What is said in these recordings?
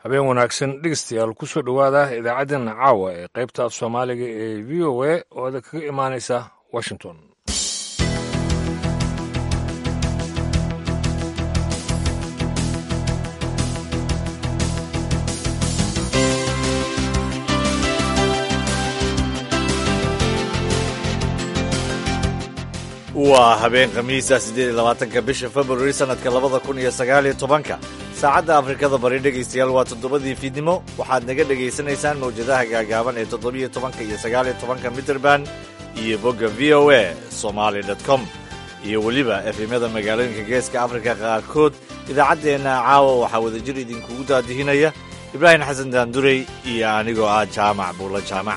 habeen wanaagsan dhegeystayaal ku soo dhowaada idaacaddeenna caawa ee qaybta af soomaaliga ee v o a oo ada kaga imaanaysa washington waa habeen khamiisa siddeed iyo labaatanka bisha februari sannadka labada kun iyo sagaal iyo tobanka saacadda afrikada bari dhegaystayaal waa toddobadii fiidnimo waxaad naga dhegaysanaysaan mawjadaha gaagaaban ee toddobiyo tobanka iyo sagaal iyo tobanka mitrband iyo bogga v o a somaali com iyo weliba efemyada magaalooyinka geeska afrika qaarkood idaacaddeenna caawa waxaa wadajir idinkugu daadihinaya ibraahim xasan daandurey iyo anigoo ah jaamac buulla jaamac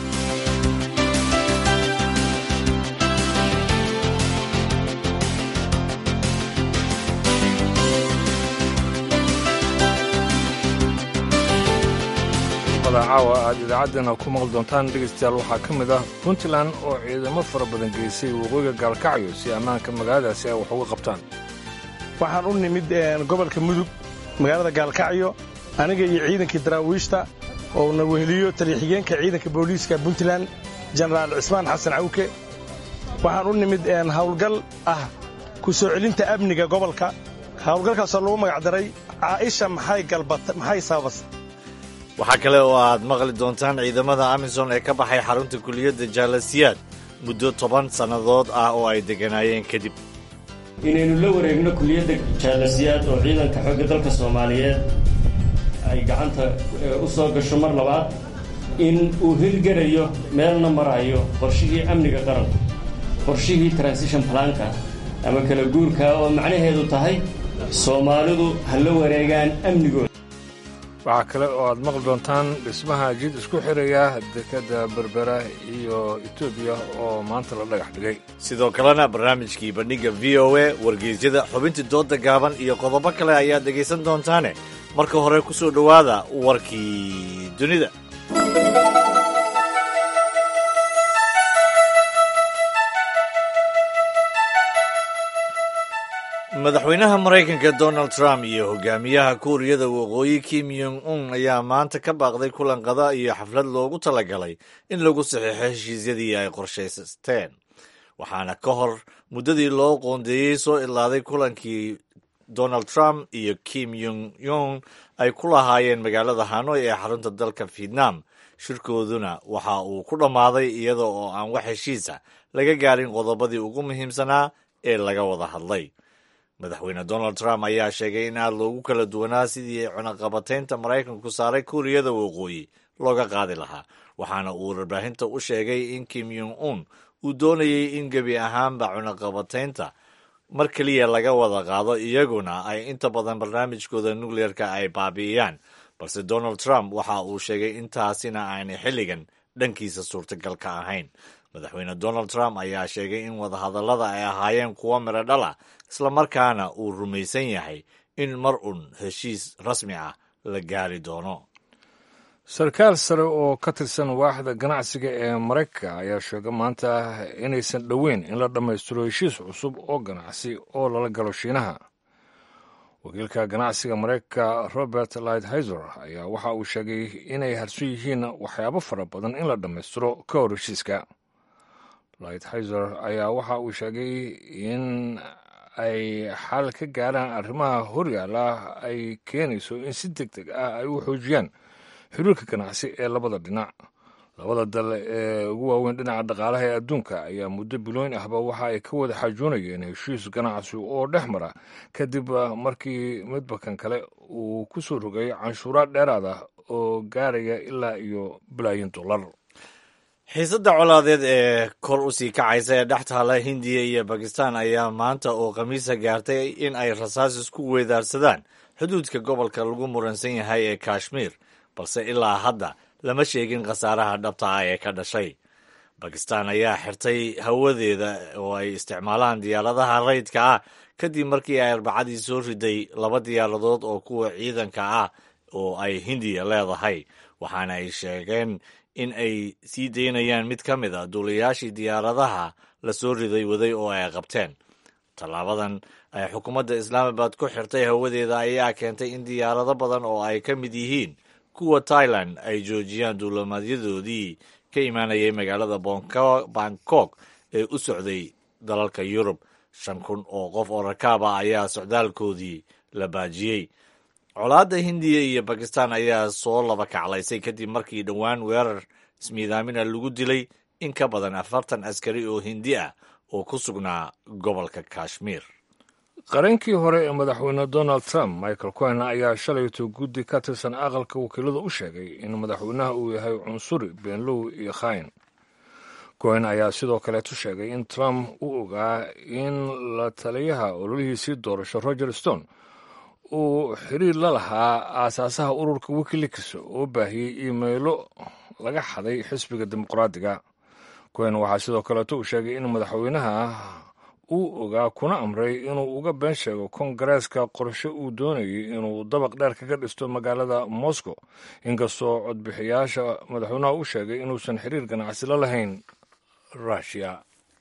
caawa aad idaacaddeena ku maqli doontaan dhegaystayaal waxaa ka mid ah puntland oo ciidamo fara badan geysay waqooyiga gaalkacyo si ammaanka magaaladaasi ay wax uga qabtaan waxaan u nimid gobolka mudug magaalada gaalkacyo aniga iyo ciidankii daraawiishta oo na weheliyo taliya-xigeenka ciidanka booliiska puntland jenaraal cismaan xasan cawke waxaan u nimid hawlgal ah ku soo celinta amniga gobolka hawlgalkaasoo lagu magacdaray caa'isha maxay sababas waxaa kale oo aad maqli doontaan ciidamada amisom ee ka baxay xarunta kuliyadda jaalasiyaad muddo toban sannadood ah oo ay degganaayeen kadib inaynu la wareegno kuliyadda jaalasiyaad oo ciidanka xoogga dalka soomaaliyeed ay gacanta u soo gasho mar labaad in uu hirgarayo meelna marayo qorshihii amniga qaranka qorshihii transition planka ama kala guurka oo macnaheedu tahay soomaalidu ha la wareegaan amnigooda waxaa kale oo aad maqli doontaan dhismaha jid isku xiraya dekadda berbera iyo etoobiya oo maanta la dhagax dhigay sidoo kalena barnaamijkii bandhigga v o a wargeysyada xubintii dooda gaaban iyo qodobo kale ayaad dhegaysan doontaane marka hore ku soo dhowaada warkii dunida madaxweynaha maraykanka donald trump iyo hogaamiyaha kuuriyada waqooyi kim yong un ayaa maanta ka baaqday kulan qada iyo xaflad loogu talagalay in lagu saxiixo heshiisyadii ay qorshaysteen waxaana ka hor muddadii loo qoondeeyey soo idlaaday kulankii donald trump iyo kim yong yong ay ku lahaayeen magaalada hanoy ee xarunta dalka vietnam shirkooduna waxa uu ku dhammaaday iyada oo aan wax heshiisa laga gaarin qodobadii ugu muhiimsanaa ee laga wada hadlay madaxweyne donald trump ayaa sheegay in aad loogu kala duwanaa sidii cunaqabataynta maraykanku saaray kuuriyada waqooyi looga qaadi lahaa waxaana uu warbaahinta u sheegay in kim yong un uu doonayey in gebi ahaanba cunaqabataynta mar keliya laga wada qaado iyaguna ay inta badan barnaamijkooda nukleerka ay baabi'iyaan balse donald trump waxa uu sheegay intaasina aanay xilligan dhankiisa suurtagal ka ahayn madaxweyne donald trump ayaa sheegay in wadahadallada ay ahaayeen kuwo midho dhala islamarkaana uu rumaysan yahay in mar un heshiis rasmi ah la gaari doono sarkaal sare oo ka tirsan waaxda ganacsiga ee maraykanka ayaa sheegay maanta inaysan dhoweyn in la dhammaystiro heshiis cusub oo ganacsi oo lala galo shiinaha wakiilka ganacsiga maraykanka robert lighthizer ayaa waxa uu sheegay inay harsan yihiin waxyaabo fara badan in la dhammaystiro ka hor heshiiska lighthizer ayaa waxa uu sheegay in ay xal ka gaaraan arrimaha horyaala ay keenayso in si deg deg ah ay u xoojiyaan xiriirka ganacsi ee labada dhinac labada dal ee ugu waaweyn dhinaca dhaqaalaha ee adduunka ayaa muddo bilooyin ahba waxa ay ka wada xaajoonayeen heshiis ganacsi oo dhex mara kadib markii midbakan kale uu ku soo rogay canshuuraad dheeraad ah oo gaaraya ilaa iyo bilaayin dollar xiisadda colaadeed ee kor u sii kacaysa ee dhex taala hindiya iyo bakistan ayaa maanta oo khamiisa gaartay in ay rasaas isku weedaarsadaan xuduudka gobolka lagu muransan yahay ee kashmiir balse ilaa hadda lama sheegin khasaaraha dhabta ah ee ka dhashay bakistan ayaa xirtay hawadeeda oo ay isticmaalaan diyaaradaha rayidka ah kadib markii ay arbacadii soo riday laba diyaaradood oo kuwa ciidanka ah oo ay hindiya leedahay waxaana ay sheegeen in ay sii daynayaan mid ka mid a duulayaashii diyaaradaha la soo riday waday oo ay qabteen tallaabadan ay xukuumadda islaamabad ku xirtay hawadeeda ayaa keentay in diyaarado badan oo ay ka mid yihiin kuwa tailan ay joojiyaan duulimaadyadoodii ka imaanayay magaalada bangkok ee u socday dalalka yurub shan kun oo qof oo rakaab ah ayaa socdaalkoodii la baajiyey colaadda hindiya iyo bakistan ayaa soo laba kaclaysay kadib markii dhowaan weerar ismiidaamina lagu dilay in ka badan afartan askari oo hindi ah oo ku sugnaa gobolka kashmiir qarankii hore ee madaxweyne donald trump michael cohen ayaa shalayto guddi ka tirsan aqalka wakiilada u sheegay in madaxweynaha uu yahay cunsuri beenlow iyo khayn cohen ayaa sidoo kaleetu sheegay in trump u ogaa in la taliyaha ololihiisii doorasho roger stone uu xiriir la lahaa aasaasaha ururka wikileaks oo baahiyey iimaylo laga xaday xisbiga dimuqraadiga cohen waxaa sidoo kaleeto uu sheegay in madaxweynaha uu ogaa kuna amray inuu uga been sheego kongareeska qorshe uu doonayay inuu dabaq dheer kaga dhisto magaalada moscow inkastoo codbixiyaasha madaxweynaha u sheegay inuusan xiriir ganacsi la lahayn rushia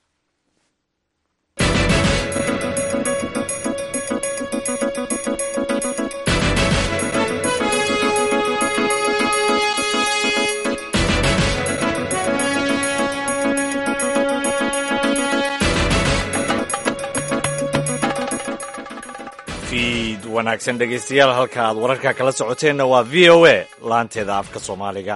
fiid wanaagsan dhegaystayaal halka aad wararka kala socoteenna waa v o a laanteeda afka soomaaliga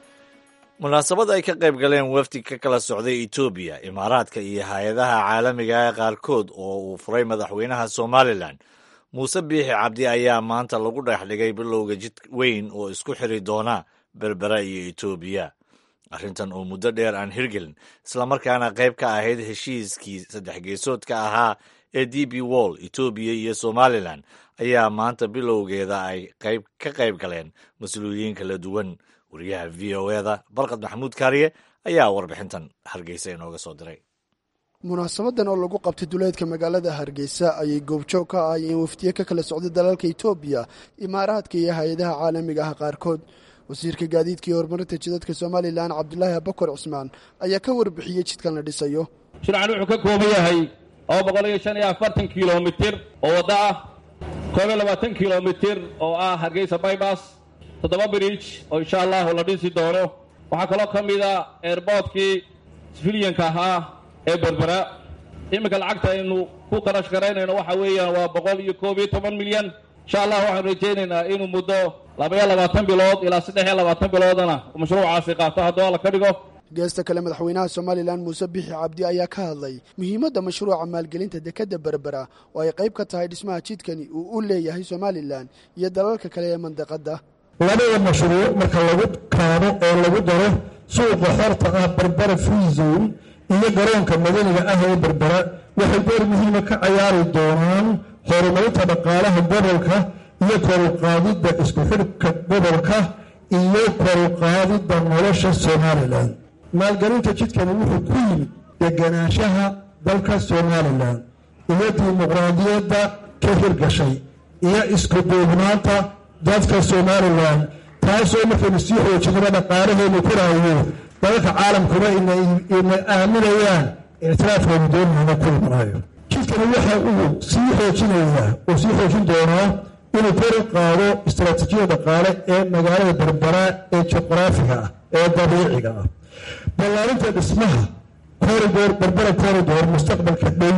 munaasabad ay ka qayb galeen wafdi ka kala socday etoobiya imaaraadka iyo hay-adaha caalamiga ee qaarkood oo uu furay madaxweynaha somalilan muuse biixi cabdi ayaa maanta lagu dhex dhigay bilowga jid weyn oo isku xiri doona berbera iyo etoobiya arrintan oo muddo dheer aan hirgelin islamarkaana qayb ka ahayd heshiiskii saddex geesoodka ahaa ee d b wall etoobiya iyo somalilan ayaa maanta bilowgeeda ay qayb ka qayb galeen mas-uuliyiin kala duwan wariyaha v o eda barkad maxamuud kaariye ayaa warbixintan hargeysa inooga soo diray munaasabadan oo lagu qabtay duleedka magaalada hargeysa ayay goobjoog ka ahaayeen wafdiye ka kala socday dalalka etoobiya imaaraadka iyo hay-adaha caalamiga ah qaarkood wasiirka gaadiidka iyo horumarinta jidadka somalilan cabdulaahi abakar cusmaan ayaa ka warbixiyey jidkan la dhisayo shircan wuxuu ka kooban yahay laba boqol iyo shan iyo afartan kilomitir oo waddo ah koob iyo labaatan kilomitir oo ah hargeysa baybas toddoba bridge oo insha allahu la dhisi doono waxaa kaloo ka mid a airboortkii sifiliyanka ahaa ee berbera iminka lacagta aynu ku qarash garaynayno waxa weeyaan waa boqol iyo koob iyo toban milyan insha allah waxaanu rajaynaynaa inuu muddo labaiyo labaatan bilood ilaa saddex iyo labaatan biloodana mashruucaasi qaato hadduu alla ka dhigo geesta kale madaxweynaha somalilan muuse bixi cabdi ayaa ka hadlay muhiimadda mashruuca maalgelinta dekedda berbera oo ay qayb ka tahay dhismaha jidkani uu u leeyahay somalilan iyo dalalka kale ee mandaqadda labada mashruuc marka lagu kaabo oo lagu daro suuqa xorta ah berbera free zone iyo garoonka madaniga ah ee berbera waxay door muhiima ka cayaari doonaan horumarinta dhaqaalaha gobolka iyo koruqaadidda isku xidhka gobolka iyo koruqaadidda nolosha somalilan maalgelinta jidkani wuxuu ku yimid deganaanshaha dalka somalilan iyo dimuqraadiyadda ka hirgashay iyo isku duubnaanta dadka somalilan taasoo markaynu sii xoojinaba dhaqaalaheenu koraayo dalalka caalamkuna ina aaminayaan ictiraafkeenu doonayna ku imanaayo jidkani waxa uu sii xoojinayaa uu sii xoojin doonaa inuu kor u qaado istaraatiijiyada dhaqaale ee magaalada berbera ee juqraafiga ah ee dabiiciga ah ballaarinta dhismaha corridor berbera corridor mustaqbalka dhow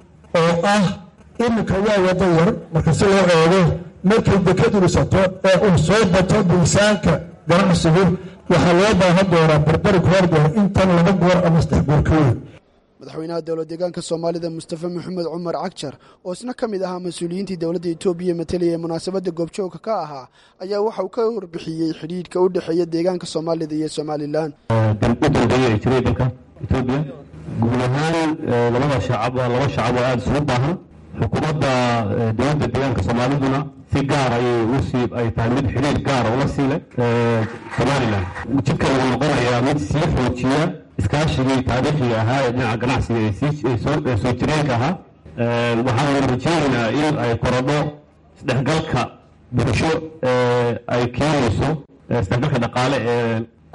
oo ah iminka waa wado yar marka si loo eego markay dekadu dhisato ee uu soo bato miisaanka ganacsigu waxaa loo baahan doonaa berbera corridor intan laba goor ama saddex goor ka weyn madaxweynaha dowlad deegaanka soomaalida mustafa maxamed cumar cagjar oo isna ka mid ahaa mas-uuliyiintii dowladda etoobiya matalaya ee munaasabadda goobjoogka ka ahaa ayaa waxa uu ka warbixiyey xidhiidhka u dhexeeya deegaanka soomaalida iyo somalilan u dambeeya ay jiray dalka etoobiya guud ahaan labada shacab waa laba shacab oo aada isugu baahan xukuumadda dowladda deegaanka soomaaliduna si gaar ayay usii ay tahay mid xidhiir gaar oo la siilay somalilan jidkan wuxuu noqonayaa mid sii xoojiya iskaashigii taariikhiga ahaa ee dhinaca ganacsiga ee soo jireenka ahaa waxaanu rajeynaynaa in ay korodho isdhexgalka bulsho ay keenayso isdhexgalka dhaqaale ee ku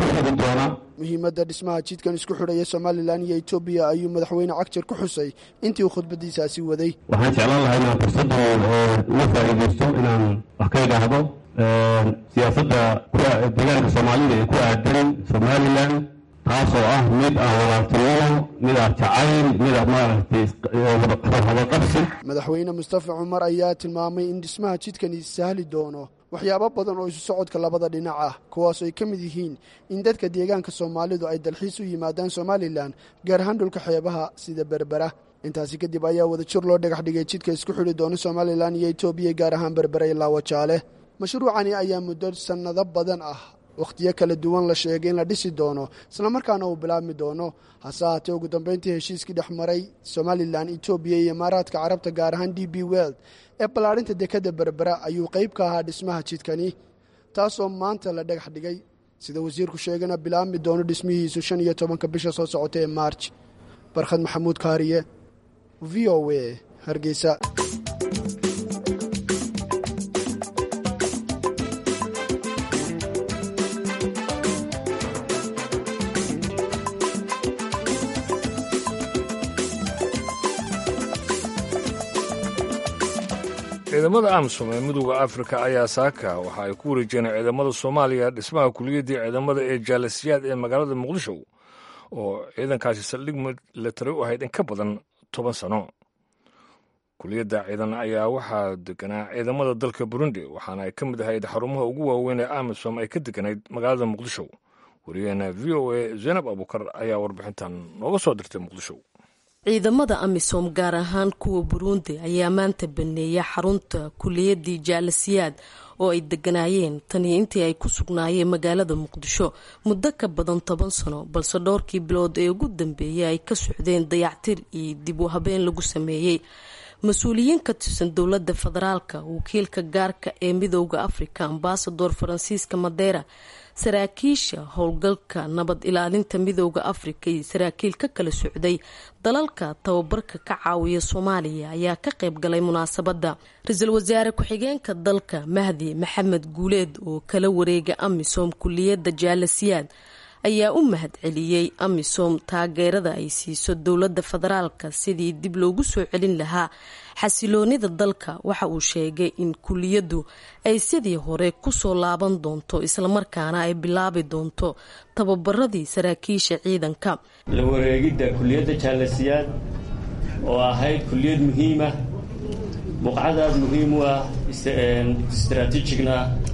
xigi doona muhiimadda dhismaha jidkan isku xidhaya somalilan iyo etoobiya ayuu madaxweyne cagjar ku xusay intii uu khudbadiisaasi waday waxaan jeclaan lahaa inaan fursaddan uga faa'iidaysto inaan wax ka idhaahdo siyaasadda deegaanka soomaalida ee ku aadan somalilan taasoo ah mid ah walaaltinimo mid ah jacayl mid ah maaragtay hadaqabsi madaxweyne mustafa cumar ayaa tilmaamay in dhismaha jidkani sahli doono waxyaabo badan oo isu socodka labada dhinac ah kuwaas ay ka mid yihiin in dadka deegaanka soomaalidu ay dalxiis u yimaadaan somalilan gaar ahaan dhulka xeebaha sida berbera intaasi kadib ayaa wadajir loo dhagax dhigay jidka isku xidhi doona somalilan iyo etoobiya gaar ahaan berbera ilaa wajaale mashruucani ayaa muddo sannado badan ah wakhtiyo kala duwan la sheegay in la dhisi doono islamarkaana uu bilaabmi doono hase haatee ugu dambeyntii heshiiskii dhex maray somalilan etoobiya iyo imaaraadka carabta gaar ahaan d b weld ee ballaadhinta dekadda berbera ayuu qayb ka ahaa dhismaha jidkani taasoo maanta la dhagax dhigay sida wasiirku sheegana bilaabmi doono dhismihiisu shan iyo tobanka bisha soo socota ee maarj barkhad maxamuud kaariye v o a hargeysa ciidamada amisom ee midooda afrika ayaa saaka waxa ay ku wareejeen ciidamada soomaaliya dhismaha kuliyaddii ciidamada ee jaalasiyaad ee magaalada muqdisho oo ciidankaasi saldhig milatari u ahayd in ka badan toban sano kuliyadda ciidan ayaa waxaa deganaa ciidamada dalka burundi waxaana ay ka mid ahayd xarumaha ugu waaweyn ee amisom ay ka deganayd magaalada muqdisho wariyaheena v o a zaynab abukar ayaa warbixintan nooga soo dirtay muqdisho ciidamada amisom gaar ahaan kuwa buruundi ayaa maanta baneeya xarunta kuliyadii jaalasiyaad oo ay deganaayeen taniyo intii ay ku sugnaayeen magaalada muqdisho muddo ka badan toban sano balse dhowrkii bilood ee ugu dambeeyay ay ka socdeen dayactir iyo dib u habeen lagu sameeyey mas-uuliyiin ka tirsan dowladda federaalka wakiilka gaarka ee midooda afrika ambasador faransiiska madeera saraakiisha howlgalka nabad ilaalinta midooda afrika iyo saraakiil ka kala socday dalalka tababarka ka caawiya soomaaliya ayaa ka qayb galay munaasabadda ra-iisul wasaare ku-xigeenka dalka mahdi maxamed guuleed oo kala wareega amisom kuliyadda jaalasiyaad ayaa u mahad celiyey amisom taageerada ay siiso dowladda federaalka sidii dib loogu soo celin lahaa xasiloonida dalka waxa uu sheegay in kuliyaddu ay sidii hore kusoo laaban doonto islamarkaana ay bilaabi doonto tababaradii saraakiisha ciidanka la wareegidda kuliyadda jaalasiyaad oo ahayd kuliyad muhiima buqcadaad muhiim u ah istaraatiijigna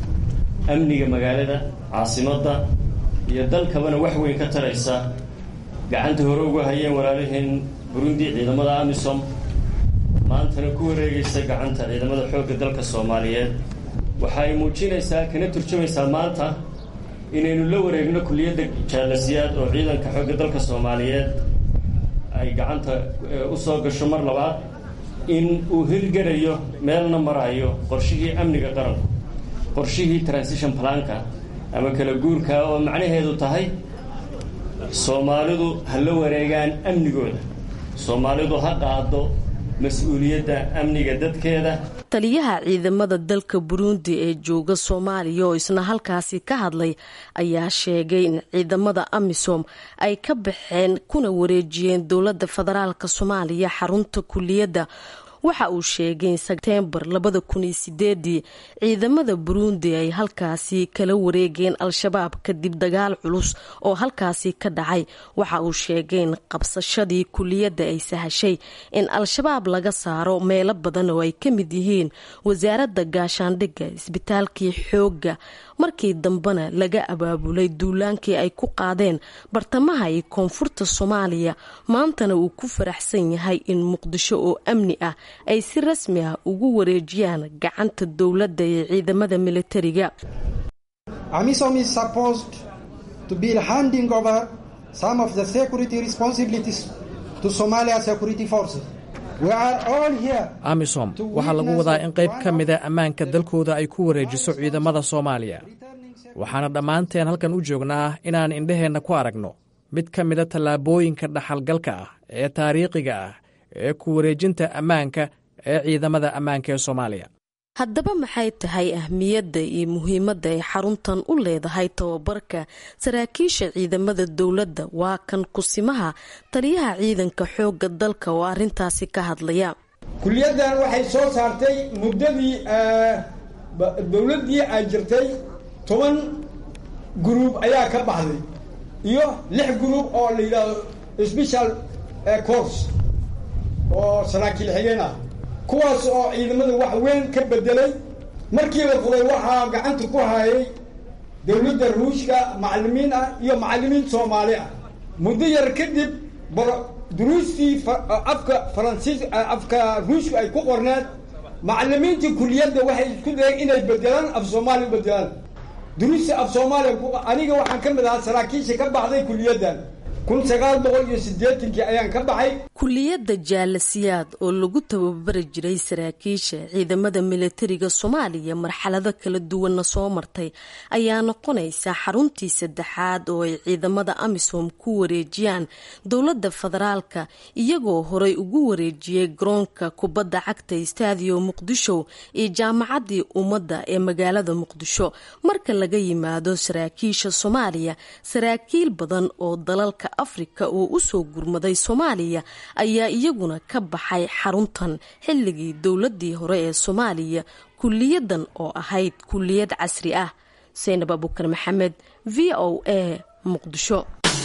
amniga magaalada caasimadda iyo dalkabana wax weyn ka taraysa gacanta hore uga hayeen walaalaheen burundi ciidamada amisom maantana ku wareegaysa gacanta ciidamada xoogga dalka soomaaliyeed waxa ay muujinaysaa kana turjumaysaa maanta inaynu la wareegno kuliyadda jaalasiyaad oo ciidanka xoogga dalka soomaaliyeed ay gacanta u soo gasho mar labaad in uu hirgarayo meelna marayo qorshihii amniga qaranku qorshihii transition planka ama kala guurka oo macnaheedu tahay soomaalidu ha la wareegaan amnigooda soomaalidu ha qaado mas-uuliyadda amniga dadkeeda taliyaha ciidamada dalka buruundi ee jooga soomaaliya oo isna halkaasi ka hadlay ayaa sheegay in ciidamada amisom ay ka baxeen kuna wareejiyeen dowladda federaalk soomaaliya xarunta kuliyadda waxa uu sheegay in sebtembar labada kun iyo sideedii ciidamada buruundi ay halkaasi kala wareegeen al-shabaab kadib dagaal culus oo halkaasi ka dhacay waxa uu sheegay in qabsashadii kuliyadda ay sahashay in al-shabaab laga saaro meelo badan oo ay ka mid yihiin wasaaradda gaashaandhigga isbitaalkii xoogga markii dambena laga abaabulay duulaankii ay ku qaadeen bartamaha iyo koonfurta soomaaliya maantana uu ku faraxsan yahay in muqdisho oo amni ah ay si rasmi ah ugu wareejiyaan gacanta dowladda ee ciidamada militariga amisom is supposed to be handing over some of the security responsibilities to somalia security forces amisom waxaa lagu wadaa in qayb ka mida ammaanka dalkooda ay ku wareejiso ciidamada soomaaliya waxaana dhammaanteen halkan u joognaa inaan indhaheenna ku aragno mid ka mida tallaabooyinka dhaxalgalka ah ee taariikhiga ah ee ku wareejinta ammaanka ee ciidamada ammaanka ee soomaaliya haddaba maxay tahay ahmiyadda iyo muhiimadda ay xaruntan u leedahay tababarka saraakiisha ciidamada dowladda waa kan kusimaha taliyaha ciidanka xoogga dalka oo arrintaasi ka hadlaya kuliyaddan waxay soo saartay muddadii dowladdii ay jirtay toban gruub ayaa ka baxday iyo lix gruub oo la yidhaahdo special course oo saraakiil xigeen ah kuwaas oo ciidamada wax weyn ka bedelay markii la furay waxaa gacanta ku hayay dowladda ruushka macallimiin ah iyo macallimiin soomaali ah muddo yar kadib duruustii afka faransiis afka ruushka ay ku qorneed macallimiintii kuliyadda waxay isku dayeen inay bedelaan af soomaaliya bedelaan duruusta af soomaaliya aniga waxaan ka mid ahaa saraakiisha ka baxday kuliyaddan kun sagaal boqol iyo siddeetankii ayaan ka baxay kuliyadda jaalasiyaad oo lagu tababari jiray saraakiisha ciidamada militariga soomaaliya marxalado kala duwanna soo martay ayaa noqonaysa xaruntii saddexaad oo ay ciidamada amisom ku wareejiyaan dowladda federaalka iyagoo horey ugu wareejiyey garoonka kubadda cagta stadio muqdisho iyo jaamacaddii ummadda ee magaalada muqdisho marka laga yimaado saraakiisha soomaaliya saraakiil badan oo dalalka afrika oo usoo gurmaday soomaaliya ayaa iyaguna ka baxay xaruntan xilligii dowladii hore ee soomaaliya kuliyadan oo ahayd kuliyad casri ah saynab abukar maxamed v o a muqdisho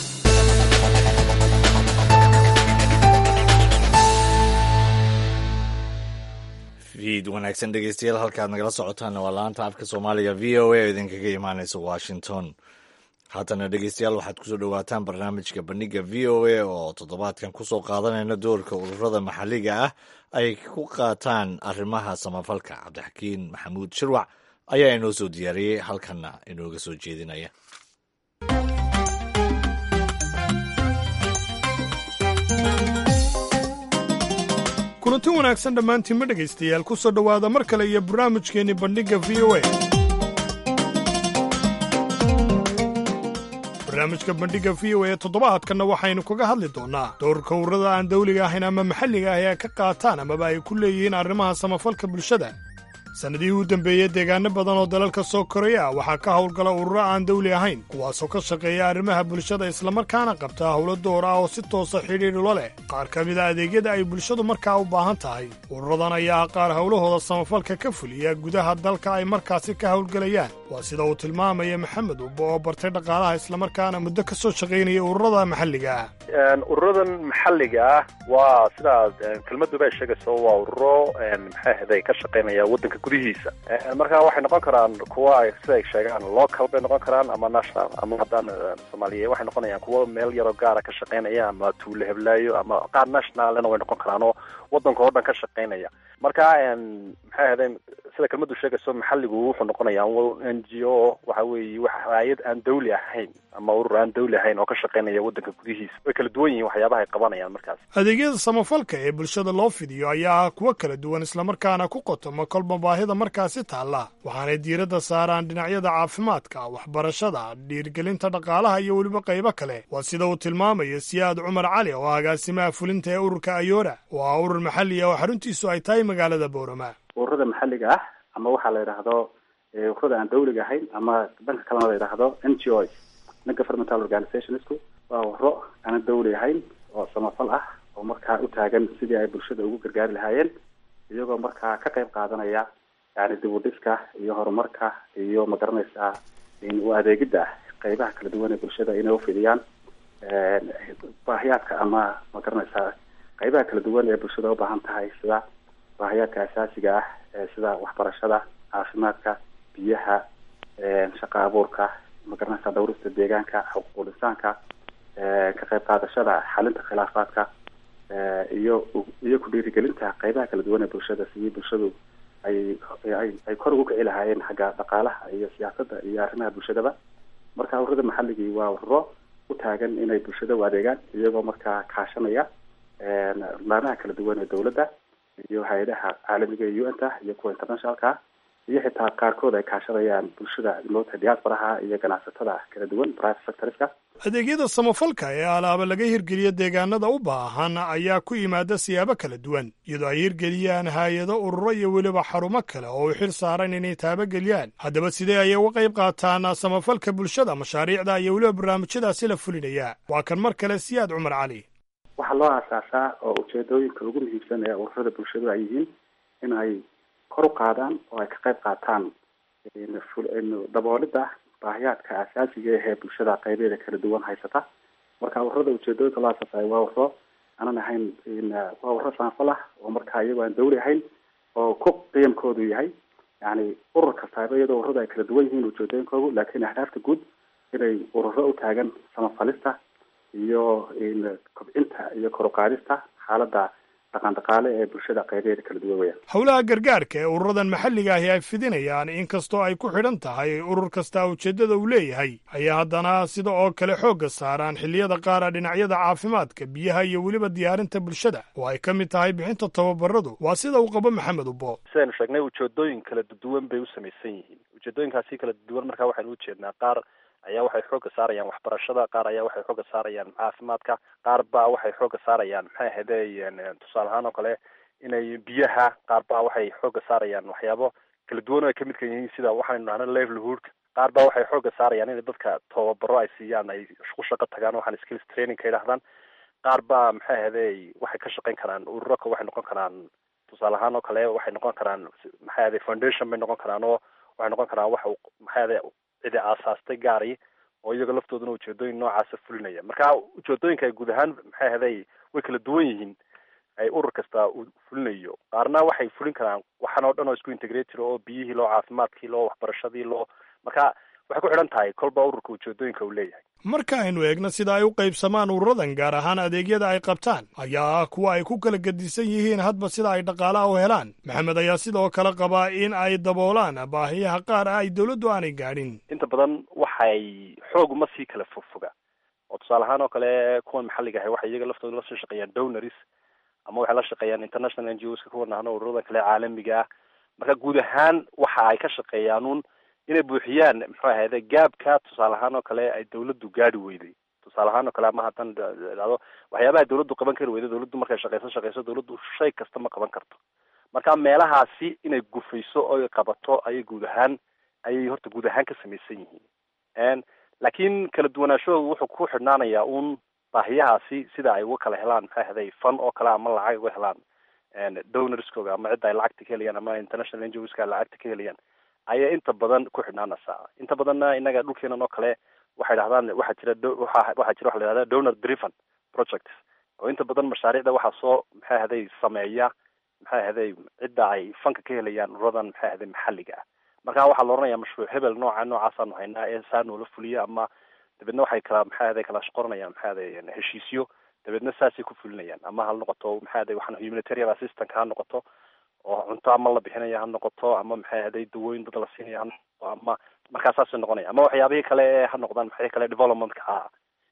fiid wanaagsan dhegeystayaal halkaad nagala socotaanna waa laanta afka soomaaliga v o a oo idinkaga imaaneysa washington haatana dhegeystayaal waxaad kusoo dhowaataan barnaamijka bandhiga v o a oo toddobaadkan kusoo qaadanayna doorka ururada maxalliga ah ay ku qaataan arrimaha samafalka cabdixakiin maxamuud shirwac ayaa inoo soo diyaariyey halkanna inooga soo jeedinaya kulanti wanaagsan dhammaantiinma dhegaystayaal ku soo dhowaada mar kale iyo barnaamijkeenni bandhigga v o a barnaamijka bandhigga v o a toddobaadkanna waxaynu kaga hadli doonnaa doorka ururada aan dawliga ahayn ama maxalliga ahi ay ka qaataan amaba ay ku leeyihiin arrimaha samafalka bulshada sannadihii u dambeeyey deegaano badan oo dalalka soo koraya ah waxaa ka howlgala ururo aan dawli ahayn kuwaasoo ka shaqeeya arrimaha bulshada islamarkaana qabta howlo door ah oo si toosa xidhiidhulo leh qaar ka mida adeegyada ay bulshadu markaa u baahan tahay ururadan ayaa qaar howlahooda samafalka ka fuliya gudaha dalka ay markaasi ka howlgelayaan waa sida uu tilmaamaya maxamed ubbo oo bartay dhaqaalaha islamarkaana muddo ka soo shaqaynaya ururada maxalliga ah ururadan maxalliga ah waa sidaad kelmaduba ay sheegayso waa ururo maxay ahday ka shaqaynaya waddanka gudihiisa marka waxay noqon karaan kuwa ay sida ay sheegaan local bay noqon karaan ama national ama haddaan soomaaliya waxay noqonayaan kuwo meel yaroo gaara ka shaqaynaya ama tuulo heblaayo ama qaar nationalna way noqon karaan oo waddanka oo dhan ka shaqaynaya marka maxay ahaydeen sida kelmadu sheegayso maxalligu wuxuu noqonayaa n g o waxa weeye wax hay-ad aan dawli ahayn ama urur aan dawli ahayn oo ka shaqaynaya waddanka gudihiisa way kala duwan yihiin waxyaabaha ay qabanayaan markaas adeegyada samafalka ee bulshada loo fidiyo ayaa ah kuwo kala duwan islamarkaana ku qotoma kolba baahida markaasi taalla waxaanay diiradda saaraan dhinacyada caafimaadka waxbarashada dhiirgelinta dhaqaalaha iyo weliba qaybo kale waa sida uu tilmaamaya siyaad cumar cali oo agaasimaha fulinta ee ururka ayoora oo ah urur maxalli ah oo xaruntiisu ay tahay magaalada boorama ururada maxalliga ah ama waxaa la yidhaahdo ururada aan dawliga ahayn ama dhanka kalena la yidhaahdo n g o non governmental organizationsku waa ururo aanan dawli ahayn oo samafal ah oo markaa u taagan sidii ay bulshada ugu gargaari lahaayeen iyagoo markaa ka qayb qaadanaya yani dib u dhiska iyo horumarka iyo magaranaysaa u adeegidda qaybaha kala duwan ee bulshada inay ufidiyaan baahiyaadka ama magaranaysaa qaybaha kala duwan ee bulshada ubaahan tahay sida baahiyaadka asaasiga ah sida waxbarashada caafimaadka biyaha shaqa abuurka magaranaysa dhawrista deegaanka xuquuqul insaanka ka qayb qaadashada xalinta khilaafaadka iyo iyo ku dhiirigelinta qaybaha kala duwan ee bulshada sidii bulshadu ay ay ay kor ugu kici lahaayeen xagga dhaqaalaha iyo siyaasadda iyo arrimaha bulshadaba marka ururada maxalligii waa ururo u taagan inay bulshada u adeegaan iyagoo markaa kaashanaya laamaha kala duwan ee dawladda iyo hay-adaha caalamiga ee u n ta iyo kuwa internationalka iyo xitaa qaarkood ay kaashadayaan bulshada moota diasporaha iyo ganacsatada kala duwan private sectorska adeegyada samafalka ee alaaba laga hirgeliya deegaanada u baahan ayaa ku yimaada siyaabo kala duwan iyadoo ay hirgeliyaan haay-ado ururo iyo weliba xarumo kale oo u xil saaran inay taabageliyaan haddaba sidee ayay uga qayb qaataan samafalka bulshada mashaariicda iyo weliba barnaamijyadaasi la fulinaya waa kan mar kale siyaad cumar cali waxaa loo aasaasaa oo ujeedooyinka ugu muhiimsan ee ururada bulshadu ay yihiin in ay kor u qaadaan oo ay ka qayb qaataan daboolida baahiyaadka asaasiga ahee bulshada qaybeeda kala duwan haysata marka ururada ujeedooyinka loo aasaasayo waa ururo aanan ahayn waa ururo saanfal ah oo marka iyago aan dawli ahayn oo ku qiyamkoodu yahay yani urur kastaaba iyadoo ururada ay kala duwan yihiin ujeedooyinkoodu laakiin ahdaafta guud inay ururo u taagan samafalista iyo kobcinta iyo kor uqaadista xaaladda dhaqan dhaqaale ee bulshada qaybeeda kala duwan weyaan howlaha gargaarka ee ururadan maxalliga ahi ay fidinayaan inkastoo ay ku xidhan tahay urur kastaa ujeeddada uu leeyahay ayaa haddana sida oo kale xoogga saaraan xilliyada qaara dhinacyada caafimaadka biyaha iyo weliba diyaarinta bulshada oo ay ka mid tahay bixinta tababaradu waa sida uu qabo maxamed ubo sidaynu sheegnay ujeedooyin kala duwan bay u samaysan yihiin ujeedooyinkaasi kala duwan markaa waxaynu ujeednaa qaar ayaa waxay xooga saarayaan waxbarashada qaar ayaa waxay xooga saarayaan caafimaadka qaar baa waxay xooga saarayaan maxay ahayde tusaale ahaan oo kale inay biyaha qaar baa waxay xooga saarayaan waxyaabo kala duwan oo ay kamid ka yihiin sida waxaynu nahna livelihoodka qaar baa waxay xooga saarayaan in dadka tababaro ay siiyaan ay ku shaqo tagaan waxaan skills training ka yidhahdaan qaar baa maxay ahayde waxay ka shaqayn karaan ururaka waxay noqon karaan tusaale ahaan oo kale waxay noqon karaan maxay ahayde foundation bay noqon karaan oo waxay noqon karaan wax maxay ahayde cidi aasaastay gaari oo iyaga laftooduna ujeedooyin noocaasa fulinaya marka ujeedooyinka ay guud ahaan maxay ahaday way kala duwan yihiin ay urur kasta uu fulinayo qaarna waxay fulin karaan waxaan oo dhan oo isku integrated oo biyihii loo caafimaadkii loo waxbarashadii loo marka waxay ku xidhan tahay kolba ururka ujeedooyinka uu leeyahay marka aynu eegno sida ay u qaybsamaan ururadan gaar ahaan adeegyada ay qabtaan ayaa ah kuwa ay ku kala gedisan yihiin hadba sida ay dhaqaalaha u helaan maxamed ayaa sidoo kale qabaa in ay daboolaan baahiyaha qaar ah ay dawladdu aanay gaadhin inta badan waxay xoog uma sii kala fogfoga oo tusaale ahaan oo kale kuwan maxalliga ahay waxay iyaga laftooda lasoo shaqeeyaan donaries ama waxay la shaqeeyaan international n g oska kuwa nahno ururadan kale caalamiga ah marka guud ahaan waxa ay ka shaqeeyaan un inay buuxiyaan muxuu ahayde gaabka tusaale ahaan oo kale ay dawladdu gaadi weyday tusaale ahaan oo kale ama hadan dhado waxyaabaha dawladdu qaban kari weyda dawladdu markay shaqeyso shaqeyso dawladdu shay kasta ma qaban karto marka meelahaasi inay gufayso oo ay qabato ayay guud ahaan ayay horta guud ahaan ka samaysan yihiin laakiin kala duwanaashahoodu wuxuu ku xidhnaanayaa un baahiyahaasi sida ay uga kala helaan maxay ahday fan oo kale ama lacag uga helaan donorskooga ama cidda ay lacagta ka helayaan ama international n g oska ay lacagta ka helayaan ayay inta badan ku xidhnaanaysaa inta badanna inaga dhulkeenan oo kale waxay dhahdaan waxaa jira waxa waxaa jira waxa la yihahda donor driven projects oo inta badan mashaariicda waxaa soo maxay ahday sameeya maxay ahday cidda ay fanka ka helayaan ururadan maxay ahday maxalliga ah marka waxaa la oranaya mashruuc hebel nooca noocaasanu haynaa ee saa noola fuliya ama dabeedna waxay kala maxay ahday kala qoranayaan maxay ahday heshiisyo dabeedna saasay ku fulinayaan ama ha noqoto maxay ahday waxaan humanitarian assistant ha noqoto oo cunto ama la bixinaya ha noqoto ama maxay ahday dawooyin dad la siinaya ha noqoto ama markaa saasay noqonaya ama waxyaabihii kale ha noqdaan maxay kale developmentka ah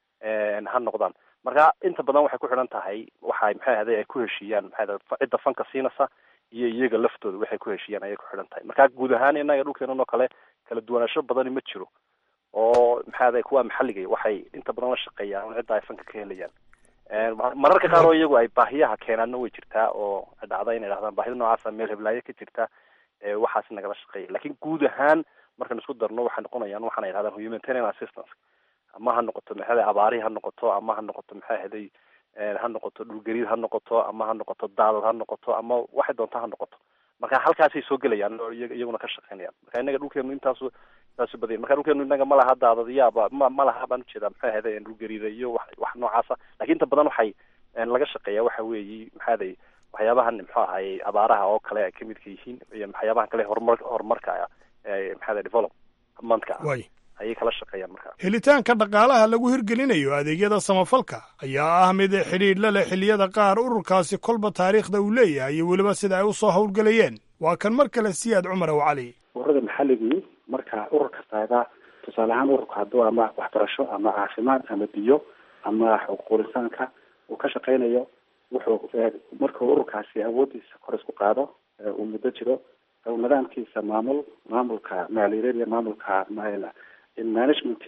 ha noqdaan marka inta badan waxay ku xidhan tahay waxay maxay ahday ay ku heshiiyaan maxay ahday cidda fanka siinaysa iyo iyaga laftooda waxay ku heshiiyaan ayay ku xidhan tahay marka guud ahaan inaga dhulkeenan oo kale kala duwanaansho badani ma jiro oo maxay ahday kuwa maxalliga waxay inta badan la shaqeeyaan cidda ay fanka ka helayaan mararka qaar oo iyagu ay baahiyaha keenaanna way jirtaa oo dhacda inay dhahdaan baahida noocaasa meel heblaayo ka jirta waxaas nagala shaqeeya lakin guud ahaan markaan isku darno waxay noqonayaan waxaana yidhahdaan humanitarian assistance ama ha noqoto maxay abaari ha noqoto ama ha noqoto maxay ahday ha noqoto dhulgariid ha noqoto ama ha noqoto daadad ha noqoto ama waxay doonta ha noqoto marka halkaasay soo gelayaan oo iyaguna ka shaqeynayaan marka inaga dhulkeenu intaasu intaasu badayan marka dhulkeenu inaga ma laha daadadyaaba ma ma laha baan ujeedaa maxay ahayde dhulgariida iyo wax wax noocaasa lakin inta badan waxay laga shaqeeya waxa weeyi maxay aday waxyaabahan muxuu ahaye abaaraha oo kale ay kamidka yihiin iyo waxyaabahan kale horumar horumarka maxay aday developmentka ah ayay kala shaqeeyaan marka helitaanka dhaqaalaha lagu hirgelinayo adeegyada samafalka ayaa ah mid xidhiidh la leh xilliyada qaar ururkaasi kolba taariikhda uu leeyahay iyo weliba sida ay usoo howlgelayeen waa kan mar kale siyaad cumar ow cali ururada maxalligii marka urur kastaaga tusaale ahaan ururka hadduu ama waxbarasho ama caafimaad ama biyo ama xuquuqul-insaanka uu ka shaqeynayo wuxuu markuu ururkaasi awoodiisa kor isku qaado uu muddo jiro oo nidaamkiisa maamul maamulka maaliyadeed iyo maamulka management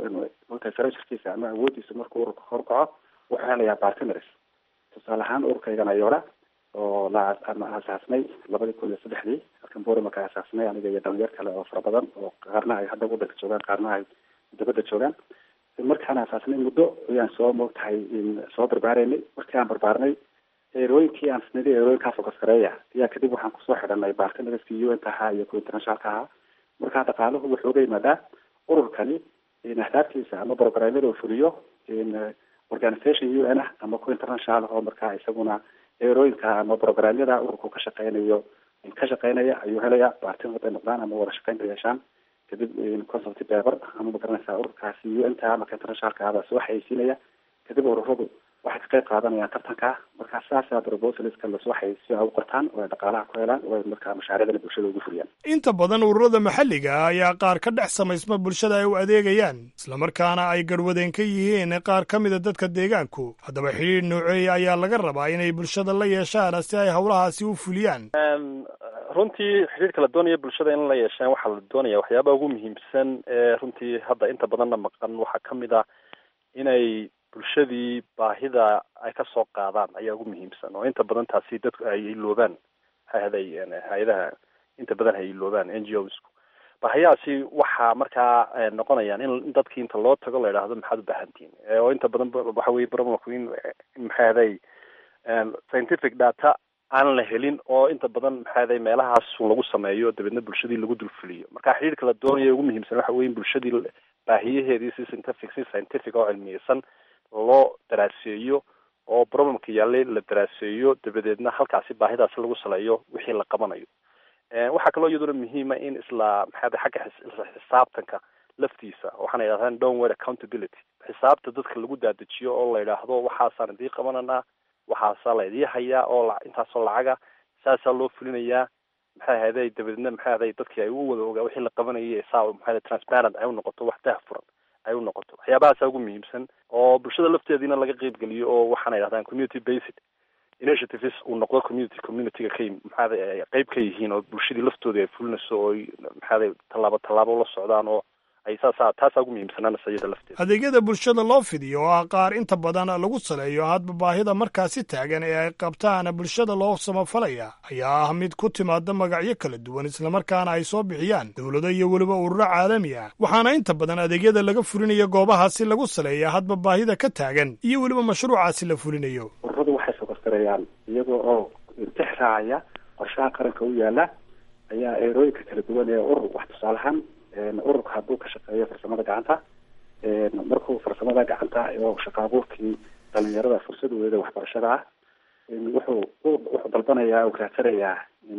sarkiisa ama awoodiisa markuu ururka horkaco wuxuu helayaa partners tusaale ahaan ururkaygan ayoora oo la ama aasaasnay labadii kun iyo saddexdii halkan borimaka aasaasnay aniga iyo dhalinyar kale oo fara badan oo qaarna ay hadda wadanka joogaan qaarna ay dibadda joogaan markaan aasaasnay muddo ayaan soo moogtahay soo barbaareynay markii aan barbaarnay eerooyinkii aan isnidi eerooyinkaa focus gareeya ayaa kadib waxaan kusoo xidhanay partnerskii un ka ahaa iyo kuwa internationalka ahaa markaa dhaqaaluhu wuxuu uga yimaadaa ururkani ahdaaftiisa ama programyada uu fuliyo organization u n ah ama kuwa international oo markaa isaguna eerooyinka ama programyada ururku ka shaqeynayo ka shaqeynaya ayuu helaya partner haday noqdaan ama wada shaqeynta yeeshaan kadib consulty paper ama magaranaysaa ururkaasi u n ta ama ka internationalka abaa soo xayeysiinaya kadib ururadu waxay ka qayb qaadanayaan tartanka markaa saasaa proposalska lasoo xayeysiyo ay u qortaan oo ay dhaqaalaha ku helaan oo ay markaa mashaariicdana bulshada ugu fuliyaan inta badan ururada maxalliga ah ayaa qaar ka dhex samaysma bulshada ay u adeegayaan islamarkaana ay garwadeen ka yihiin qaar ka mida dadka deegaanku haddaba xidhiir nooceeya ayaa laga rabaa inay bulshada la yeeshaan si ay howlahaasi u fuliyaan runtii xidhiirka la doonaya bulshada in la yeeshaan waxaa la doonaya waxyaabaha ugu muhiimsan ee runtii hadda inta badanna maqan waxaa kamid ah inay bulshadii baahida ay ka soo qaadaan ayaa ugu muhiimsan oo inta badan taasi dadku ay iloobaan hay-aday hay-adaha inta badan hay iloobaan n g osku baahiyahaasi waxaa markaa noqonayaan in dadkii inta loo tago la idhaahdo maxaad u baahantihin oo inta badan waxa weye problemku in maxay ahaday scientific data aan la helin oo inta badan maxay ahaday meelahaas lagu sameeyo dabeedna bulshadii lagu dulfuliyo marka xidhiirka la doonaya ugu muhiimsan waxa weye in bulshadii baahiyaheedii si scientific si scientific oo cilmiyeysan loo daraaseeyo oo problemka yaallay la daraaseeyo dabadeedna halkaasi baahidaasi lagu saleeyo wixii la qabanayo waxaa kaloo iyaduna muhiima in isla maxaada xagga isla xisaabtanka laftiisa waxaana yidhahdaan downward accountability xisaabta dadka lagu daadajiyo oo la yidhaahdo waxaasaan idii qabananaa waxaasaa la idii hayaa oo intaasoo lacaga saasaa loo fulinayaa maxay ahayday dabadeedna maxay ahday dadkii ay u wada ogaa wixii la qabanayay saa maxay transparent ay u noqoto wax daahfuran ay u noqoto waxyaabahaasa ugu muhiimsan oo bulshada lafteediina laga qeyb geliyo oo waxaana yidhahdaan community based initiatives uu noqdo community communityga ka maxaada qeyb ka yihiin oo bulshadii laftooda ay fulinayso oo maxaada tallaabo tallaabo la socdaan oo ay saasa taasaa ugu muhiimsanaanaysa iyada lafteeda adeegyada bulshada loo fidiyo oo ah qaar inta badan lagu saleeyo hadba baahida markaasi taagan ee ay qabtaan bulshada loo samafalaya ayaa ah mid ku timaada magacyo kala duwan islamarkaana ay soo bixiyaan dowlado iyo weliba ururo caalami ah waxaana inta badan adeegyada laga fulinayo goobahaasi lagu saleeya hadba baahida ka taagan iyo weliba mashruucaasi la fulinayo ururadu waxay sokorsareeyaan iyagoo oo intix raacaya qorshaha qaranka u yaala ayaa eerooyinka kala duwan ee urur wax tusaalahaan ururka hadduu ka shaqeeyo farsamada gacanta markuu farsamada gacanta oo shaqa abuurkii dhalinyarada fursadooda waxbarashada ah wuxuu wuxuu dalbanayaa uu raadsanayaa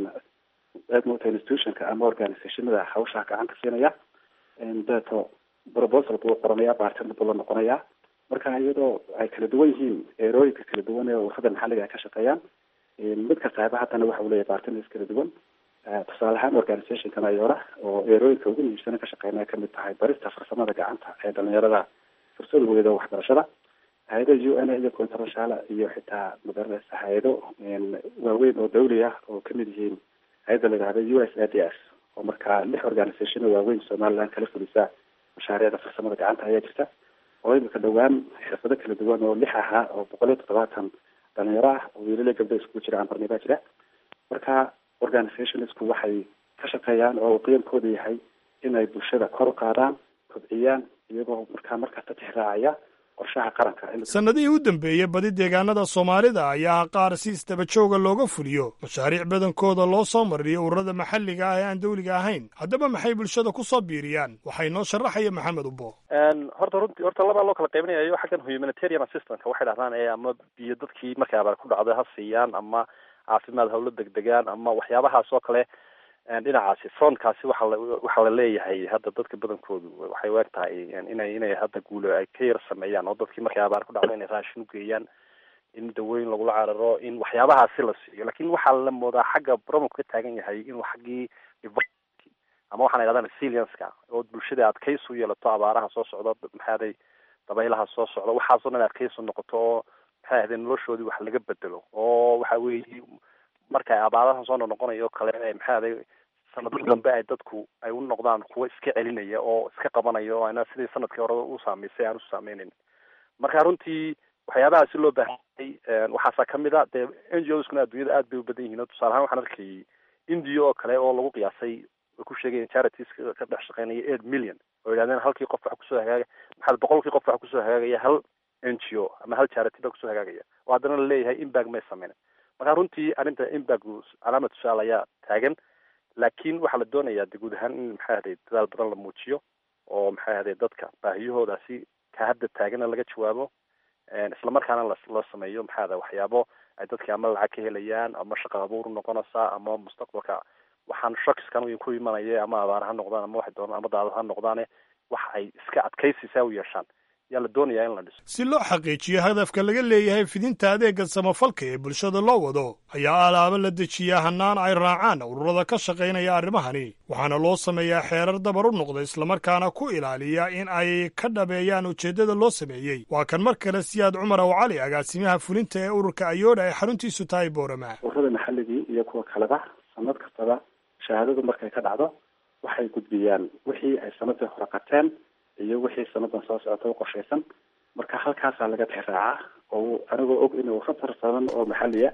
mota institutionka ama organizationada hawshaa gacanta siinaya dabeeto proposal buu qoranaya partner buu la noqonayaa marka iyadoo ay kala duwan yihiin eerooyinka kala duwan ee ururada maxalliga ay ka shaqeeyaan mid kasta haba haddana waxa uu leeyahay partners kala duwan tusaale ahaan organizationkan ayoora oo eerooyinka ugu muhiimsana ka shaqeynaya kamid tahay barista farsamada gacanta ee dhalinyarada fursadooda waxbarashada hay-ada u n iyo international iyo xitaa magaranaysa hay-ado waaweyn oo dawli ah oo kamid yihiin hay-adda la yidhahda u s a d s oo markaa lix organization waaweyn somaliland kala fulisa mashaariicda farsamada gacanta ayaa jirta oo imika dhowaan xirfado kala duwan oo lix ahaa oo boqol iyo toddobaatan dhalinyaro ah oo wiilala gabdho iskugu jira ambarni baa jira marka organizationsku waxay ka shaqeeyaan oo qiyamkooda yahay inay bulshada kor u qaadaan kobciyaan iyagoo markaa markasta tixraacaya qorshaha qaranka sannadihii u dambeeyey badi deegaanada soomaalida ayaa qaar si isdabajooga looga fuliyo mashaariic badankooda loo soo mariyo ururada maxalliga ah ee aan dawliga ahayn haddaba maxay bulshada ku soo biiriyaan waxay noo sharaxaya maxamed ubo horta runti horta labaa loo kala qaybinayayo xaggan humanitarian assistance waxay dhahdaan ee ama biyo dadkii markay abaar ku dhacday ha siiyaan ama caafimaad hawlo degdegaan ama waxyaabahaas oo kale dhinacaasi frontkaasi waxa la waxaa la leeyahay hadda dadka badankoodu waxay u eg tahay inay inay hadda guulo ay ka yar sameeyaan oo dadkii markay abaar ku dhacdo inay raashin ugeeyaan in dawooyin lagula cararo in waxyaabahaasi la siiyo lakin waxaa la moodaa xagga problemku ka taagan yahay inuu xaggii ama waxaan idhahdaa resilienska oo bulshada adkaysi u yeelato abaaraha soo socda maxaaday dabaylaha soo socda waxaasoo dhan adkaysi noqoto oo maxay ahaday noloshoodii wax laga bedelo oo waxa weeye marka abaaraha soo noqonayo kale maxay ahaday sanadka dambe ay dadku ay u noqdaan kuwa iska celinaya oo iska qabanaya oo ana sidii sanadkii hore u saamaysay aan u saameynayn marka runtii waxyaabaha si loo baahanyay waxaasaa kamid a dee n g oskuna adduunyada aad bay u badan yihiin tusaale ahaan waxaan arkayay india oo kale oo lagu qiyaasay way ku sheegayeen charities ka dhex shaqeynaya eight million oo yidhahdeen halkii qof waxa kusoo hagaaga maxaa boqolkii qof waxa kusoo hagaagaya hal n g o ama hal charity baa kusoo hagaagaya oo haddana laleeyahay imbag may sameynen marka runtii arrinta imbagu calaamad tusaale ayaa taagan laakiin waxaa la doonayaa de guud ahaan in maxay ahday dadaal badan la muujiyo oo maxay ahday dadka baahiyahoodaasi ka hadda taagana laga jawaabo islamarkaana loo sameeyo maxay ahday waxyaabo ay dadki ama lacag ka helayaan ama shaqa abuur noqonaysa ama mustaqbalka waxaan shakiskan ku imanaya ama abaar ha noqdaan ama waxay doonaan ama daadad ha noqdaane wax ay iska adkaysisaa u yeeshaan yaa la doonayaa in la dhiso si loo xaqiijiyo hadafka laga leeyahay fidinta adeega samafalka ee bulshada loo wado ayaa alaabo la dejiyaa hannaan ay raacaan ururada ka shaqaynaya arrimahani waxaana loo sameeyaa xeerar dabar u noqda islamarkaana ku ilaaliya in ay ka dhabeeyaan ujeeddada loo sameeyey waa kan mar kale siyaad cumar ow cali agaasimaha fulinta ee ururka ayoodha ee xaruntiisu tahay boorama ururada maxalligii iyo kuwa kaleba sanad kastaba shahaadadu markay ka dhacdo waxay gudbiyaan wixii ay sanadii hore qateen iyo wixii sanadan soo socota u qorshaysan marka halkaasaa laga tixraacaa oo anigoo og inuu khatar badan oo maxaliya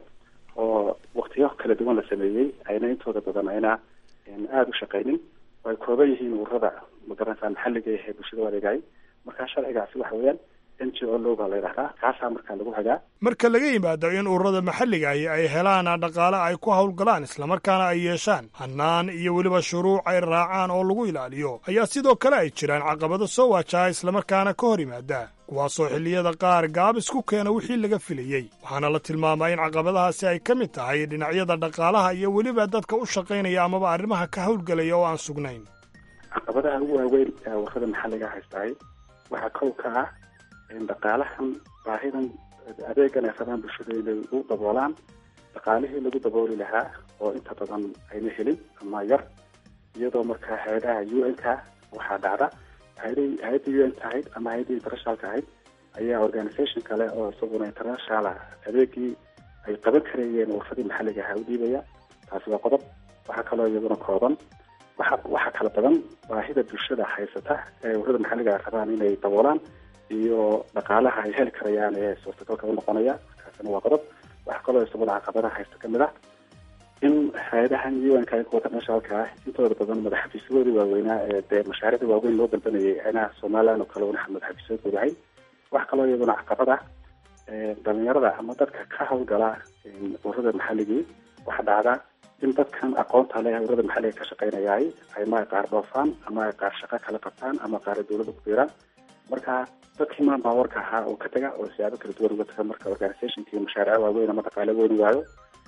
oo waktiyo kala duwan la sameeyey ayna intooda badan ayna aada u shaqaynin oo ay kooban yihiin ururada magaranaysaa maxalliga ee bulshada adeegay marka sharcigaasi waxa weeyaan n g o loga la yidhahdaa kaasaa markaa lagu hagaa marka laga yimaado in ururada maxalliga ahi ay helaan dhaqaale ay ku howlgalaan islamarkaana ay yeeshaan hannaan iyo weliba shuruuc ay raacaan oo lagu ilaaliyo ayaa sidoo kale ay jiraan caqabado soo waajaha islamarkaana ka hor yimaada kuwaasoo xilliyada qaar gaabis ku keena wixii laga filayey waxaana la tilmaamaa in caqabadahaasi ay ka mid tahay dhinacyada dhaqaalaha iyo weliba dadka u shaqaynaya amaba arrimaha ka howlgelaya oo aan sugnayn caqabadaha ugu waaweyn ee ururada maxalliga haystahay waxaa kow ka ah dhaqaalahan baahidan adeegan ay rabaan bulshada inay u daboolaan dhaqaalihii lagu dabooli lahaa oo inta badan ayna helin ama yar iyadoo markaa hay-adaha u n ka waxaa dhacda hay-ada hay-adda u n ka ahayd ama hay-adda internationalka ahayd ayaa organisation kale oo isaguna internationala adeegii ay qaban karayeen urfadii maxalliga ahaa u dhiibaya taasi waa qodob waxaa kaloo iyaduna kooban waxa waxaa kala badan baahida bulshada haysata ee ururada maxalliga ay rabaan inay daboolaan iyo dhaqaalaha ay heli karayaan ee suurtagalka u noqonaya kaasina waa qodob waxaa kaloo isaguna caqabadaha haysta kamid ah in hay-adahan un-ka kuwa internationalka ah intooda badan madaxafiisyadoodii waaweynaa ee dee mashaariicda waaweyn loo dalbanayay ayna somaliland oo kale una madaxafiisyadooda ahay waxaa kaloo iyaduna caqabada dhalinyarada ama dadka ka hawlgala ururada maxalligii waxaa dhacda in dadkan aqoonta leh ururada maxalliga ka shaqeynayaay ama ay qaar dhoofaan ama ay qaar shaqo kala qabtaan ama qaar ay dawladda ku biiraan marka dadkii maan baawarka ahaa oo ka taga oo siyaabo kala duwan uga taga marka organizationka iyo mashaariic waaweyn ama dhaqaale weyn waayo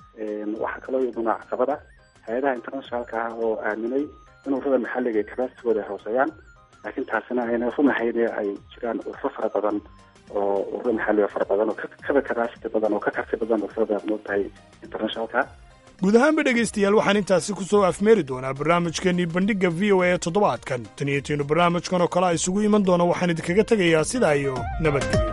waxaa kaloo iyaduna caqabada hay-adaha internationalka ah oo aaminay in ururada maxalliga ay capacitygooda ay hooseeyaan laakiin taasina ayna runahayn ee ay jiraan ururo fara badan oo ururo maxalliga fara badan oo kaba capacity badan oo ka karti badan ururada moogtahay internationalka guud ahaanba dhegaystayaal waxaan intaasi ku soo afmeeri doonaa barnaamijkeenii bandhigga v o a ee toddobaadkan tan iyo tiinu barnaamijkan oo kale a isugu iman doona waxaan idinkaga tegayaa sidaa iyo nabadgelyo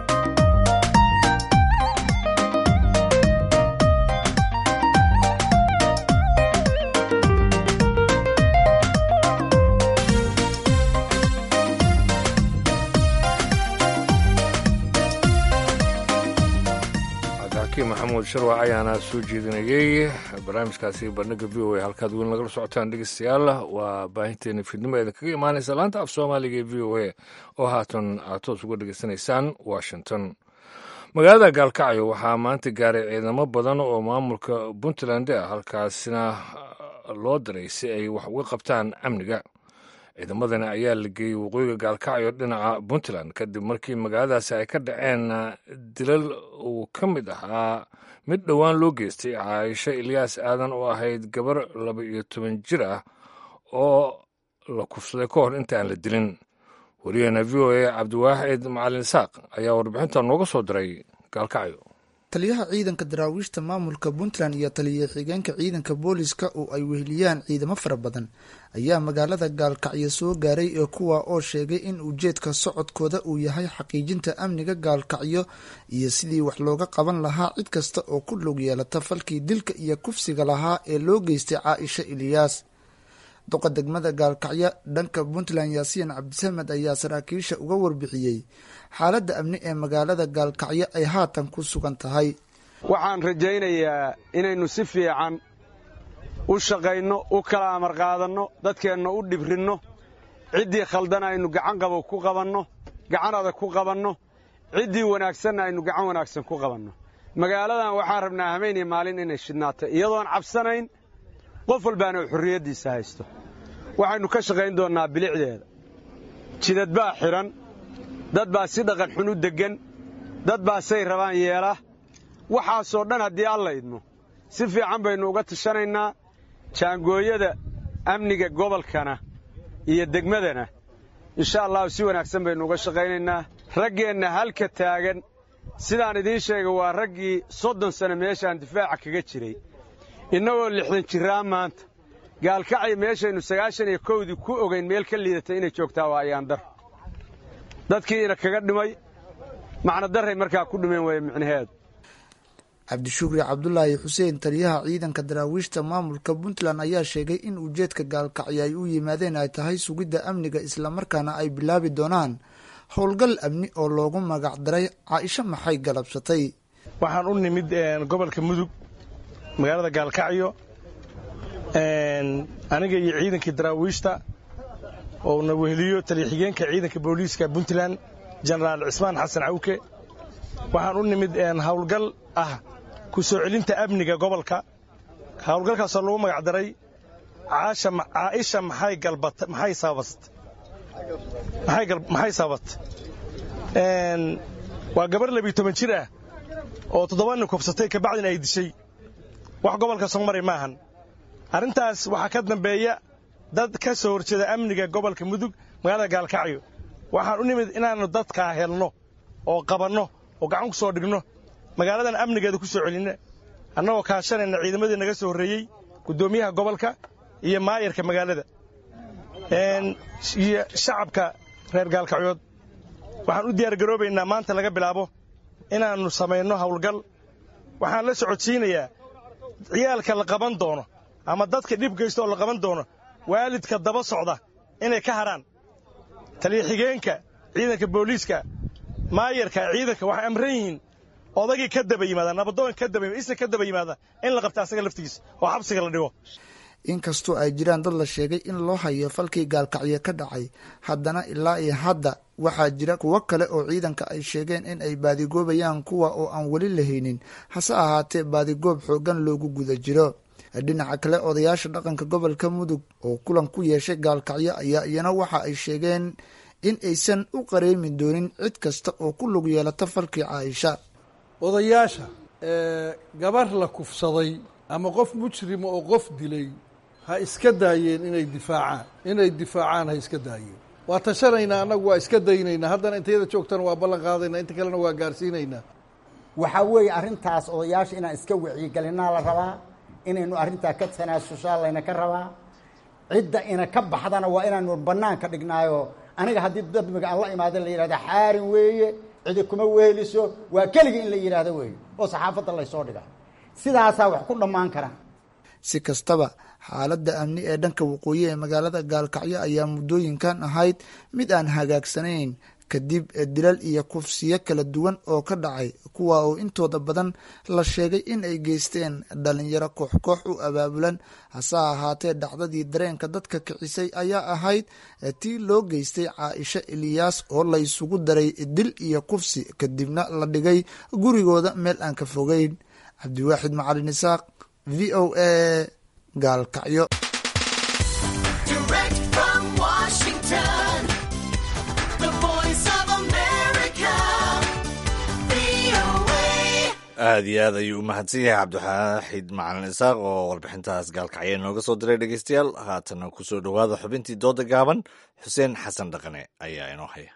maxamuud sharwac ayaana soo jeedinayey barnaamijkaasi bandhigga v o a halkaad weyn lagala socotaan dhegeystayaal waa baahinteena fiidnimo eedin kaga imaanaysa laanta af soomaaliga ee v o a oo haatan aad toos uga dhegeysanaysaan washington magaalada gaalkacyo waxaa maanta gaaray ciidamo badan oo maamulka puntland ah halkaasina loo diray si ay wax uga qabtaan amniga ciidamadani ayaa la geeyey waqooyiga gaalkacyo dhinaca puntland kadib markii magaaladaasi ay ka dhaceen dilal uu ka mid ahaa mid dhowaan loo geystay caaisho ilyaas aadan oo ahayd gabar laba iyo toban jir ah oo la kufsaday ka hor inta aan la dilin wariyaheena v o a cabdiwaaxid macalin isaaq ayaa warbixinta nooga soo diray gaalkacyo taliyaha ciidanka daraawiishta maamulka puntland iyo taliya xigeenka ciidanka booliska oo ay weheliyaan ciidamo fara badan ayaa magaalada gaalkacyo soo gaaray ee kuwa oo sheegay in ujeedka socodkooda uu yahay xaqiijinta amniga gaalkacyo iyo sidii wax looga qaban lahaa cid kasta oo ku log yeelata falkii dilka iyo kufsiga lahaa ee loo geystay caaisha iliyaas duqa degmada gaalkacyo dhanka puntland yaasiin cabdisamed ayaa saraakiisha uga warbixiyey xaaladda amni ee magaalada gaalkacyo ay haatan ku sugan tahay waxaan rajaynayaa inaynu si fiican u shaqayno u kala amar qaadanno dadkeenna u dhibrinno ciddii khaldan aynu gacan qabo ku qabanno gacan adag ku qabanno ciddii wanaagsanna aynu gacan wanaagsan ku qabanno magaaladan waxaan rabnaa habeeniyo maalin inay shidnaato iyadoon cabsanayn qof walbaana uu xorriyaddiisa haysto waxaynu ka shaqayn doonnaa bilicdeeda jidad baa xidhan dad baa si dhaqan xun u deggan dad baa say rabaan yeela waxaasoo dhan haddii alla idmo si fiican baynu uga tashanaynaa jaangooyada amniga gobolkana iyo degmadana insha allahu si wanaagsan baynu uga shaqaynaynaa raggeenna halka taagan sidaan idiin sheegay waa raggii soddon sano meeshaan difaaca kaga jiray innagoo lixdan jirraa maanta gaalkacya meeshaynu sagaashan iyo kowdii ku ogayn meel ka liidatay inay joogtaa waa ayaandar dadkiina kaga dhimay macnodarray markaa ku dhimeen weeye micnaheedu cabdishukri cabdulaahi xuseen taliyaha ciidanka daraawiishta maamulka puntland ayaa sheegay in ujeedka gaalkacyo ay u yimaadeen ay tahay sugidda amniga islamarkaana ay bilaabi doonaan howlgal amni oo loogu magac daray caaisho maxay galabsatay waxaan u nimid gobolka mudug magaalada gaalkacyo aniga iyo ciidankii daraawiishta oo na weheliyo taliya-xigeenka ciidanka booliiska puntland jenaraal cismaan xasan cawke waxaan u nimid howlgal ah ku soo celinta amniga gobolka howlgalkaasoo lagu magac daray caaisha maxay sababat waa gabar labiyo toban jir ah oo toddoba nin kubsatay kabacdin ay dishay wax gobolka soo maray maahan arrintaas waxaa ka dambeeya dad ka soo horjeeda amniga gobolka mudug magaalada gaalkacyo waxaan u nimid inaannu dadkaa helno oo qabanno oo gacan ku soo dhigno magaaladan amnigeeda ku soo celinna annagoo kaashanayna ciidamadii naga soo horreeyey guddoomiyaha gobolka iyo maayarka magaalada iyo shacabka reer gaalkacyood waxaan u diyaargaroobaynaa maanta laga bilaabo inaannu samayno howlgal waxaan la socodsiinayaa ciyaalka la qaban doono ama dadka dhib geysta oo la qaban doono waalidka daba socda inay ka harhaan taliya-xigeenka ciidanka booliiska maayarka ciidanka waxay amran yihiin odagii ka daba yimaada nabadoon ka daba isna ka daba yimaada in la qabta asaga laftigiisa oo xabsiga la dhigo inkastoo ay jiraan dad la sheegay in loo hayo falkii gaalkacyo ka dhacay haddana ilaa iyo hadda waxaa jira kuwo kale oo ciidanka ay sheegeen in ay baadigoobayaan kuwa oo aan weli lahaynin hase ahaatee baadigoob xooggan loogu guda jiro dhinaca kale odayaasha dhaqanka gobolka mudug oo kulan ku yeeshay gaalkacyo ayaa iyana waxa ay sheegeen in aysan u qareemi doonin cid kasta oo ku lug yeelata falkii caaisha odayaasha gabar la kufsaday ama qof mujrima oo qof dilay ha iska daayeen inay difaacaan inay difaacaan ha iska daayeen waa tashanaynaa annagu waa iska daynaynaa haddana intayada joogtana waa ballan qaadaynaa inta kalena waa gaarsiinaynaa waxaa weeye arrintaas odayaasha inaan iska wacyigelinaa la rabaa inaynu arrintaa ka tanaasushaa layna ka rabaa cidda ina ka baxdana waa inaanu bannaanka dhignaayo aniga haddii dadmiga aan la imaada la yidhahda xaarin weeye cidi kuma weeliso waa keligii in la yidhaahdo weeye oo saxaafadda laysoo dhiga sidaasaa wax ku dhammaan karaan si kastaba xaaladda amni ee dhanka waqooyi ee magaalada gaalkacyo ayaa muddooyinkan ahayd mid aan hagaagsanayn kadib dilal iyo kufsiyo kala duwan oo ka dhacay kuwa oo intooda badan la sheegay in ay geysteen dhalinyaro koox koox u abaabulan hase ahaatee dhacdadii dareenka dadka kicisay ayaa ahayd tii loo geystay caaisha eliyaas oo laysugu daray dil iyo kufsi kadibna la dhigay gurigooda meel aan ka fogeyn cabdiwaaxid macalin isaaq v o a gaalkacyo aad iyo aad ayuu u mahadsan yahay cabdixaaxid macalin isaaq oo warbixintaas gaalkacyo inooga soo diray dhegeystayaal haatana ku soo dhowaada xubintii dooda gaaban xuseen xasan dhaqane ayaa inoo haya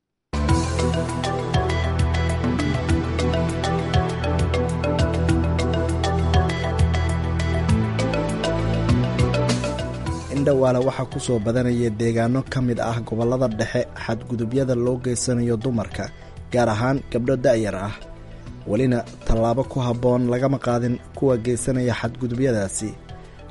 indhawaale waxaa ku soo badanaya deegaano ka mid ah gobollada dhexe xadgudubyada loo geysanayo dumarka gaar ahaan gabdho da'yar ah welina tallaabo ku habboon lagama qaadin kuwa geysanaya xadgudubyadaasi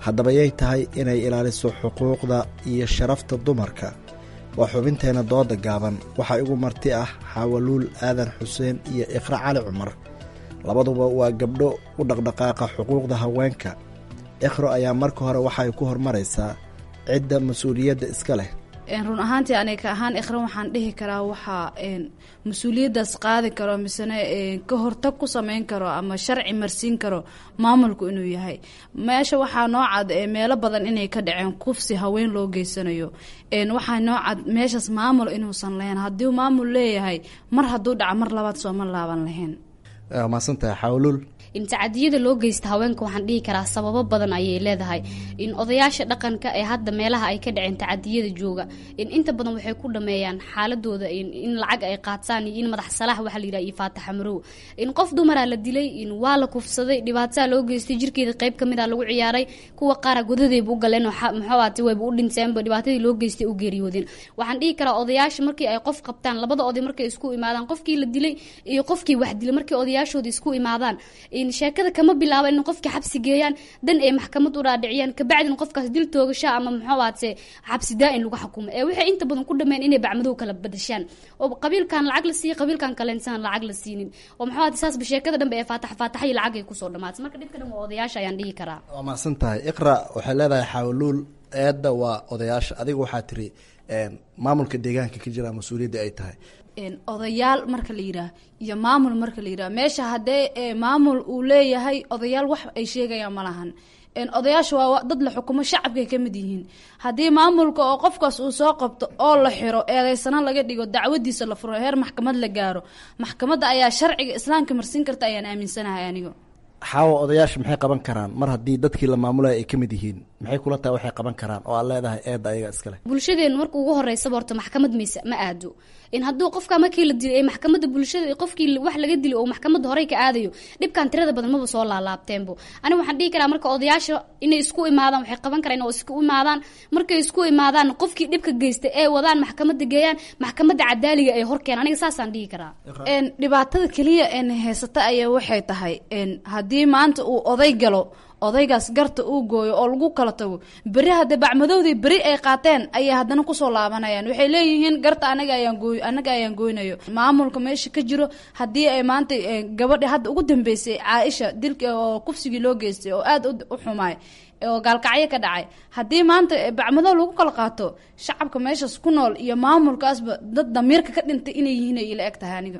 haddaba yay tahay inay ilaaliso xuquuqda iyo sharafta dumarka waa xubinteenna dooda gaaban waxaa igu marti ah xaawaluul aadan xuseen iyo iqra cali cumar labaduba waa gabdho u dhaqdhaqaaqa xuquuqda haweenka ikhro ayaa marka hore waxay ku hormaraysaa cidda mas-uuliyadda iska leh run ahaantii aniga ahaan ikhran waxaan dhihi karaa waxaa mas-uuliyaddaas qaadi karo misena ka hortag ku sameyn karo ama sharci marsiin karo maamulku inuu yahay meesha waxaa noocad meelo badan inay ka dhaceen kufsi haween loo geysanayo waxaa noocad meeshaas maamul inuusan lahayn haddii maamul leeyahay mar hadduu dhaca mar labaad sooma laaban lahayn maasantahay xawluul in tacadiyada loo geysta haweenka waxaan dhihi karaa sababo badan ayay leedahay in odayaasha dhaqanka ee hadda meelaha ay ka dhaceen tacadiyada jooga in inta badan waxay ku dhameeyaan xaaladooda in lacag ay qaataan iyo in madax salaax waxa la yidhaha iyo faataxa marow in qof dumaraa la dilay in waa la kufsaday dhibaataa loo geystay jirkeeda qayb kamid a lagu ciyaaray kuwa qaara godadayba u galeen muxuaati wayba u dhinteenba dhibaatadii loo geystay u geeriyoodeen waxaan dhihi karaa odayaasha markii ay qof qabtaan labada oday markay isku imaadaan qofkii la dilay iyo qofkii wax dilay markay odayaashooda isku imaadaan sheekada kama bilaaba in qofkii xabsi geeyaan dan ay maxkamad u dhaadhiciyaan kabacdina qofkaas dil toogasha ama muxuaate xabsi daa-in lagu xukumo ee waxay inta badan ku dhameen inay bacmadow kala badashaan oo qabiilkan lacag la siiya qabiilkan kaleensan lacag la siinin oo muxuaate saasba sheekada dhanbe ee faatax faataxa iyo lacag ay kusoo dhamaatay marka dhibka dhan waa odayaasha ayaan dhihi karaa waa mahadsan tahay iqra waxay leedahay xawluul eedda waa odayaasha adiga waxaa tiri maamulka deegaanka ka jira mas-uuliyadda ay tahay odayaal marka la yidhaah iyo maamul marka la yidhaah meesha haddee maamul uu leeyahay odayaal wax ay sheegayaan ma lahan odayaasha waa dad la xukumo shacabkay ka mid yihiin haddii maamulka oo qofkaas uu soo qabto oo la xiro eedeysana laga dhigo dacwadiisa la furo heer maxkamad la gaaro maxkamadda ayaa sharciga islaamka marsiin karta ayaan aaminsanahay aniga xaawa odayaasha maxay qaban karaan mar haddii dadkii la maamulaya ay ka mid yihiin maxay kula tahay waxay qaban karaan oo aad leedahay eedda ayaga iskale bulshadeenu marka ugu horeysaba horta maxkamad mayse ma aado in hadduu qofka markii la dilay ee maxkamadda bulshada qofkii wax laga dilay oo maxkamadda horey ka aadayo dhibkan tirada badan maba soo laalaabteenbo aniga waxaan dhihi karaa marka odayaasha inay isku imaadaan waxay qaban karaan oo isku imaadaan markay isku imaadaan qofkii dhibka geystay ee wadaan maxkamadda geeyaan maxkamadda cadaaliga ay horkeen aniga saasaan dhihi karaa dhibaatada keliya een haysata ayaa waxay tahay haddii maanta uu oday galo odaygaas garta uu gooyo oo lagu kala tago beri hadda bacmadowdii beri ay qaateen ayay haddana kusoo laabanayaan waxay leeyihiin garta anaga ayaan gooy anaga ayaan gooynayo maamulka meesha ka jiro haddii ay maanta gabadhi hadda ugu dambeysay caaisha dilka oo kufsigii loo geystay oo aada u xumaay oo gaalkacyo ka dhacay haddii maanta bacmadow lagu kala qaato shacabka meeshaas ku nool iyo maamulkaasba dad damiirka ka dhintay inay yihiin ay ila eg tahay aniga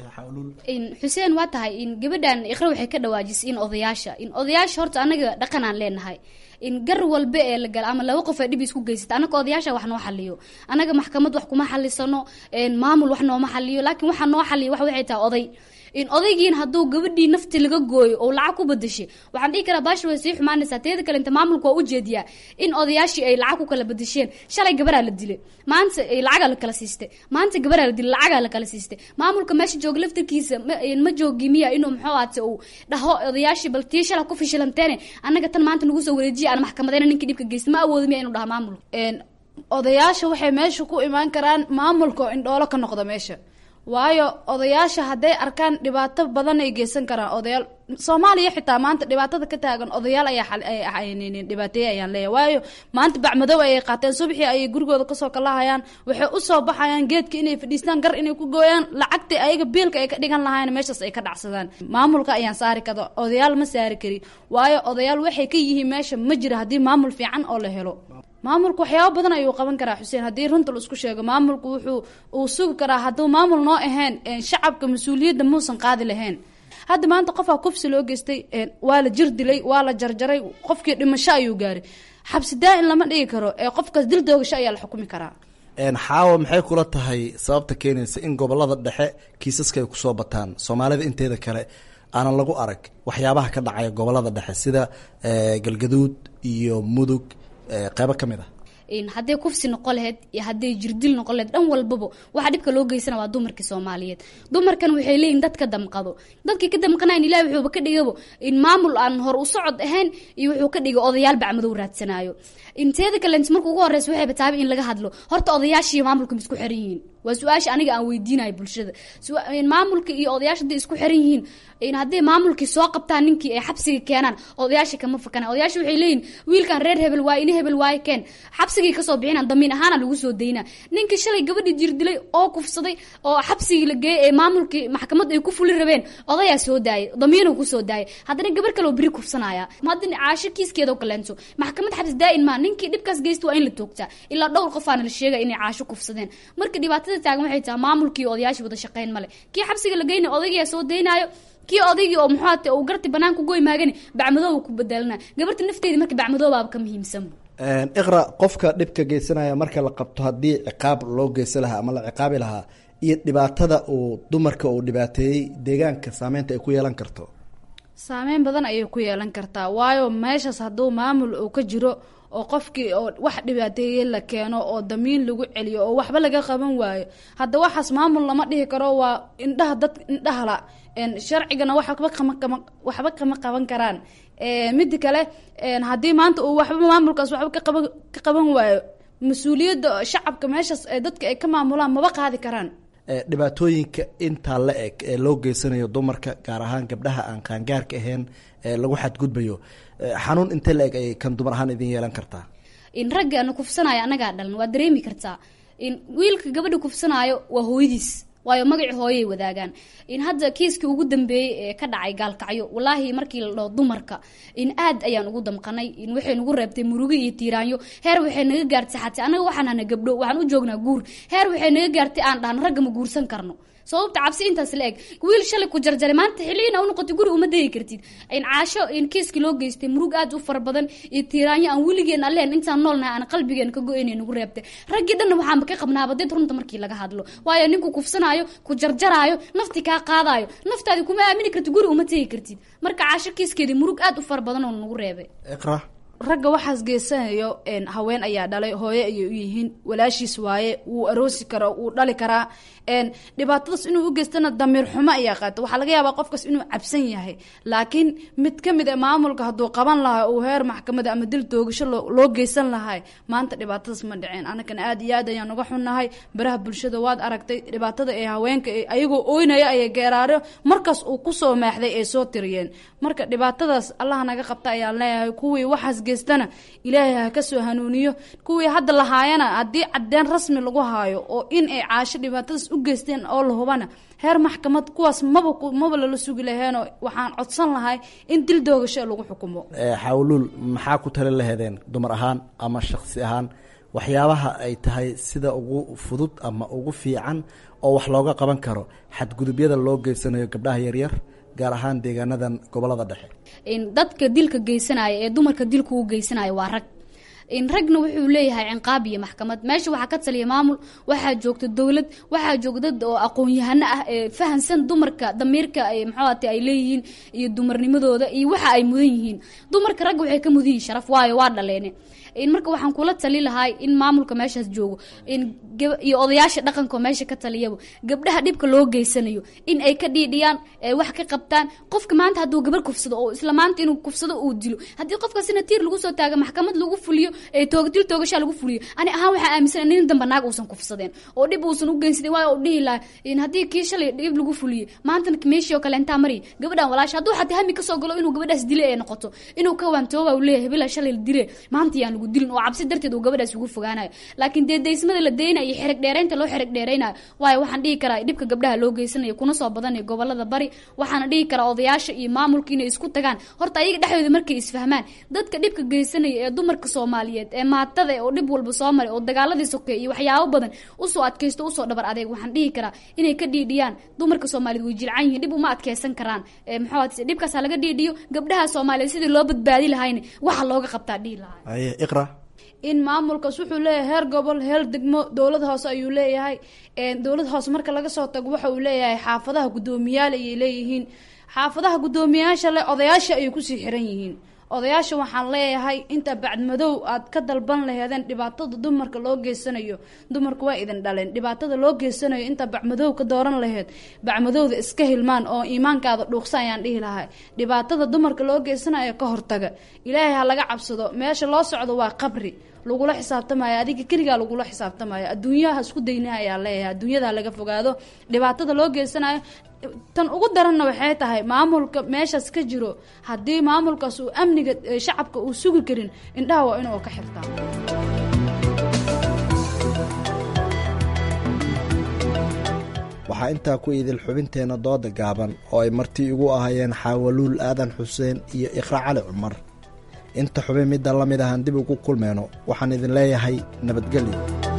xuseen waa tahay in gabadhan iqra waxay ka dhawaajisay in odayaasha in odayaasha horta anaga dhaqan aan leenahay in gar walba ee la gala ama laba qof ee dhib isku geysata anaga odayaasha wax noo xaliyo anaga maxkamad wax kuma xalisano maamul wax nooma xaliyo laakiin waxa noo xaliyo wax waxay tahay oday in odaygiin hadduu gabadhii nafti laga gooyo oo lacag ku badashay waxaan dhihi karaa baasha way sii xumaanaysaa teeda kale inta maamulka waa ujeediyaa in odayaashii ay lacag ku kala badasheen shalay gabaraa la dilay maanta lacagaa la kala siistay maanta gabaraa la dilay lacagaa la kala siistay maamulka meesha jooga laftarkiisa ma joogi miya inuu muxuu ahaate uu dhaho odayaashii bal tii shala ku fishilanteene annaga tan maanta nagu soo wareejiya aan maxkamadeyna ninkii dhibka geysta ma awoodo miya inuu dhaha maamulka odayaasha waxay meesha ku imaan karaan maamulka oo indhoolo ka noqda meesha waayo odayaasha hadday arkaan dhibaato badan ay geysan karaan odayaal soomaaliya xitaa maanta dhibaatada ka taagan odayaal ayaa dhibaateeye ayaan leeyahay waayo maanta bacmadow ayay qaateen subaxii ayay gurigooda kasoo kalahayaan waxay usoo baxayaan geedka inay fadhiistaan gar inay ku gooyaan lacagtii ayaga biilka ay ka dhigan lahayn meeshaas ay ka dhacsadaan maamulka ayaan saari kada odayaal ma saari kari waayo odayaal waxay ka yihiin meesha ma jira haddii maamul fiican oo la helo maamulku waxyaaba badan ayuu qaban karaa xuseen haddii runta la isku sheego maamulku wuxuu uu sugi karaa hadduu maamul noo ahayn shacabka mas-uuliyadda muusan qaadi lahayn hadda maanta qofaa kufsi loo geystay waa la jir dilay waa la jarjaray qofkii dhimasho ayuu gaaray xabsi daa-in lama dhigi karo ee qofkaas dil doogasho ayaa la xukumi karaa xaawa maxay kula tahay sababta keenaysa in gobolada dhexe kiisaska ay kusoo bataan soomaalida inteeda kale aanan lagu arag waxyaabaha ka dhacaya gobolada dhexe sida galgaduud iyo mudug qeybo ka mid ah hadday kufsi noqon laheyd iyo hadday jirdil noqon laheyd dhan walbaba waxaa dhibka loo geysana waa dumarkii soomaaliyeed dumarkan waxay leeyihin dad ka damqado dadkii ka damqanayan ilahi wuxuuba ka dhigabo in maamul aan hor u socod ahayn iyo wuxuu ka dhigay odayaal bacmadow raadsanaayo inteeda kale marka ugu horeysa waxay bataabay in laga hadlo horta odayaashiiyo maamulka ma isku xiran yihiin waa su-aasha aniga aan weydiinayo bulshada maamulka iyo odayaasha haday isku xiran yihiin hadday maamulkii soo qabtaan ninkii ay xabsiga keenaan odayaasha kama fakana odayaasha waxay leeyihin wiilkan reer hebel waaye ini hebel waaye keen xabsigii kasoo bixinaan damiin ahaana lagu soo daynaa ninkii shalay gabadhii jirdilay oo kufsaday oo xabsigii la geeyey ee maamulkii maxkamad ay ku fuli rabeen odayaa soo daayay damiinuu kusoo daayay haddana gabar kale oo beri kufsanaya maadin caasho kiiskeedoo kaleenso maxkamad xabs daa-in maa ninkii dhibkaas geysta waa in la toogtaa ilaa dhowr qofaana la sheegaya inay caasho kufsadeen marka dhibaatada taagan waxay tahay maamulkii odayaashii wada shaqeyn male kii xabsiga la geynay odaygiyaa soo daynaayo kii odaygii oo muxuate uu garti banaanka goy maagani bacmadooba ku bedelana gabarta nafteedi marka bacmadoobaaba ka muhiimsan iqra qofka dhibka geysanaya marka la qabto haddii ciqaab loo geysan lahaa ama la ciqaabi lahaa iyo dhibaatada uu dumarka uu dhibaateeyey deegaanka saameynta ay ku yeelan karto saameyn badan ayay ku yeelan kartaa waayo meeshaas hadduu maamul uu ka jiro oo qofkii oo wax dhibaateeye la keeno oo damiin lagu celiyo oo waxba laga qaban waayo hadda waxaas maamul lama dhihi karo waa indhaha dad indhahala sharcigana waxba kama kama waxba kama qaban karaan mida kale haddii maanta uu waxba maamulkaas waxba ka qaban ka qaban waayo mas-uuliyadda shacabka meeshaas ee dadka ay ka maamulaan maba qaadi karaan dhibaatooyinka intaa la eg ee loo geysanayo dumarka gaar ahaan gabdhaha aan qaangaarka ahayn ee lagu xadgudbayo xanuun intee la eg ay kan dumar ahaan idin yeelan kartaa in raggaana kufsanaayo annagaa dhalan waa dareemi kartaa in wiilka gabadha kufsanaayo waa hooyadiis waayo magaci hooyay wadaagaan in hadda kiiskii ugu dambeeyey ee ka dhacay gaalkacyo walaahi markii la dhaho dumarka in aad ayaan ugu damqanay in waxay nagu reebtay murugo iyo tiiraanyo heer waxay naga gaartay xatay annaga waxaan hana gabdho waxaan u joognaa guur heer waxay naga gaartay aan dhahno ragga ma guursan karno sababta cabsi intaas la eg wiil shalay ku jarjaray maanta xiliina u noqotay guri uma degi kartid in caasho in kiiskii loo geystay murug aad u fara badan iyo tiiraanyo aan weligeen alleen intaan noolnahay aan qalbigeen ka go-aynay nagu reebtay raggii dhanna waxaanba ka qabnaaba dad runta markii laga hadlo waayo ninku kufsanaayo ku jarjaraayo nafti kaa qaadaayo naftaadi kuma aamini kartid guri uma tegi kartid marka caasho kiiskeedii murug aad u fara badan oo nagu reebay iqra ragga waxaas geysanayo haween ayaa dhalay hooye ayay u yihiin walaashiis waaye wuu aroosi karo wuu dhali karaa dhibaatadaas inuu u geystana damiir xumo ayaa qaata waxaa laga yaabaa qofkaas inuu cabsan yahay laakiin mid ka mid a maamulka hadduu qaban lahaa uu heer maxkamada ama dil toogasho loo geysan lahay maanta dhibaatadaas ma dhiceen anagana aad iyo aad ayaan uga xunnahay baraha bulshada waad aragtay dhibaatada ee haweenka ayagoo ooynaya ayay geeraaro markaas uu kusoo maaxday ay soo tiriyeen marka dhibaatadaas allaha naga qabta ayaan leeyahay kuwii waxaas geystana ilaahay ha ka soo hanuuniyo kuwii hadda lahaayana haddii cadeen rasmi lagu haayo oo in ay caasho dhibaatadaas u geysteen oo la hubana heer maxkamad kuwaas maba maba lala sugi laheenoo waxaan codsan lahay in dil doogasho lagu xukumo xawluul maxaa ku tali laheedeen dumar ahaan ama shaksi ahaan waxyaabaha ay tahay sida ugu fudud ama ugu fiican oo wax looga qaban karo xadgudubyada loo geysanayo gabdhaha yaryar gaar ahaan deegaanadan gobolada dhexe dadka dilka geysanaya ee dumarka dilka u geysanaya waa rag in ragna wuxuu leeyahay cinqaab iyo maxkamad meesha waxaa ka taliya maamul waxaa joogta dowlad waxaa jooga dad oo aqoon-yahano ah ee fahansan dumarka damiirka maxaate ay leeyihiin iyo dumarnimadooda iyo waxa ay mudan yihiin dumarka ragga waxay ka mudan yihiin sharaf waayo waa dhaleene in marka waxaan kula tali lahay in maamulka meeshaas joogo in iyo odayaasha dhaqanka oo meesha ka taliyaba gabdhaha dhibka loo geysanayo in ay ka dhiidhiyaan ee wax ka qabtaan qofka maanta hadduu gabar kufsado oo isla maanta inuu kufsado uu dilo haddii qofkaasina tiir lagu soo taaga maxkamad lagu fuliyo ee toog dil toogashaa lagu fuliyo ani ahaan waxaa aaminsan nin damba naag uusan kufsadeen oo dhib uusan u geysadeen waayo u dhihi laha in haddii kii shalay dhib lagu fuliyey maantana meeshii oo kale intaa mari gabadhan walaasha hadduu xataa hami kasoo galo inuu gabadhaas dile ee noqoto inuu ka waantooba uu leeyahay hebela shalay la dile maanta yaan lagu dilin oo cabsi darteed uu gabadhaas ugu fogaanayo laakiin dee daysmada la deynayo iyo xerig dheeraynta loo xerig dheeraynayo waayo waxaan dhihi karaa dhibka gabdhaha loo geysanayo kuna soo badanaya gobolada bari waxaana dhihi karaa odayaasha iyo maamulka inay isku tagaan horta ayaga dhexdooda markay isfahmaan dadka dhibka geysanaya ee dumarka soomaaliyeed ee maatada oo dhib walba soo maray oo dagaaladii sokeey iyo waxyaabo badan usoo adkaysto usoo dhabar adeeg waxaan dhihi karaa inay ka dhiidhiyaan dumarka soomaaliyeed way jilcan yihiin dhib uma adkeysan karaan maxaa dhibkaas ha laga dhiidhiyo gabdhaha soomaaliyeed sidii loo badbaadi lahayna waxa looga qabtaa dhihi lahaa iqra in maamulkaas wuxuu leeyahay heer gobol heer degmo dowlad hoose ayuu leeyahay dowlad hoose marka laga soo tago waxa uu leeyahay xaafadaha guddoomiyaal ayay leeyihiin xaafadaha guddoomiyaasha le odayaasha ayay kusii xiran yihiin odayaasha waxaan leeyahay inta bacdmadow aad ka dalban laheedeen dhibaatada dumarka loo geysanayo dumarku waa idin dhaleen dhibaatada loo geysanayo inta bacmadow ka dooran laheyd bacmadowda iska hilmaan oo iimaankaada dhuuqsa ayaan dhihi lahay dhibaatada dumarka loo geysanayo ka hortaga ilaahay ha laga cabsado meesha loo socdo waa qabri lagula xisaabtamayo adiga keligaa lagula xisaabtamayo adduunyaha isku daynaha ayaa leeyahay adduunyada laga fogaado dhibaatada loo geysanayo tan ugu daranna waxay tahay maamulka meeshaas ka jiro haddii maamulkaas uu amniga shacabka uu sugi karin indhaha waa inuu ka xirtaa waxaa intaa ku idil xubinteenna dooda gaaban oo ay marti igu ahayeen xaawaluul aadan xuseen iyo iqra cali cumar inta xubin midda la mid ahaan dib ugu kulmeyno waxaan idin leeyahay nabadgelyo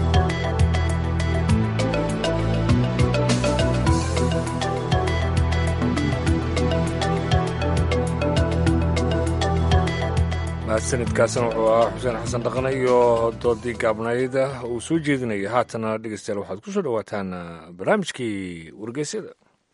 mahadsanidkaasina wuxuu ahaa xuseen xasan dhaqane iyo doodii gaabnayda uu soo jeedinaya haatana dhegeystayaal waxaad ku soo dhowaataan barnaamijkii wargeysyada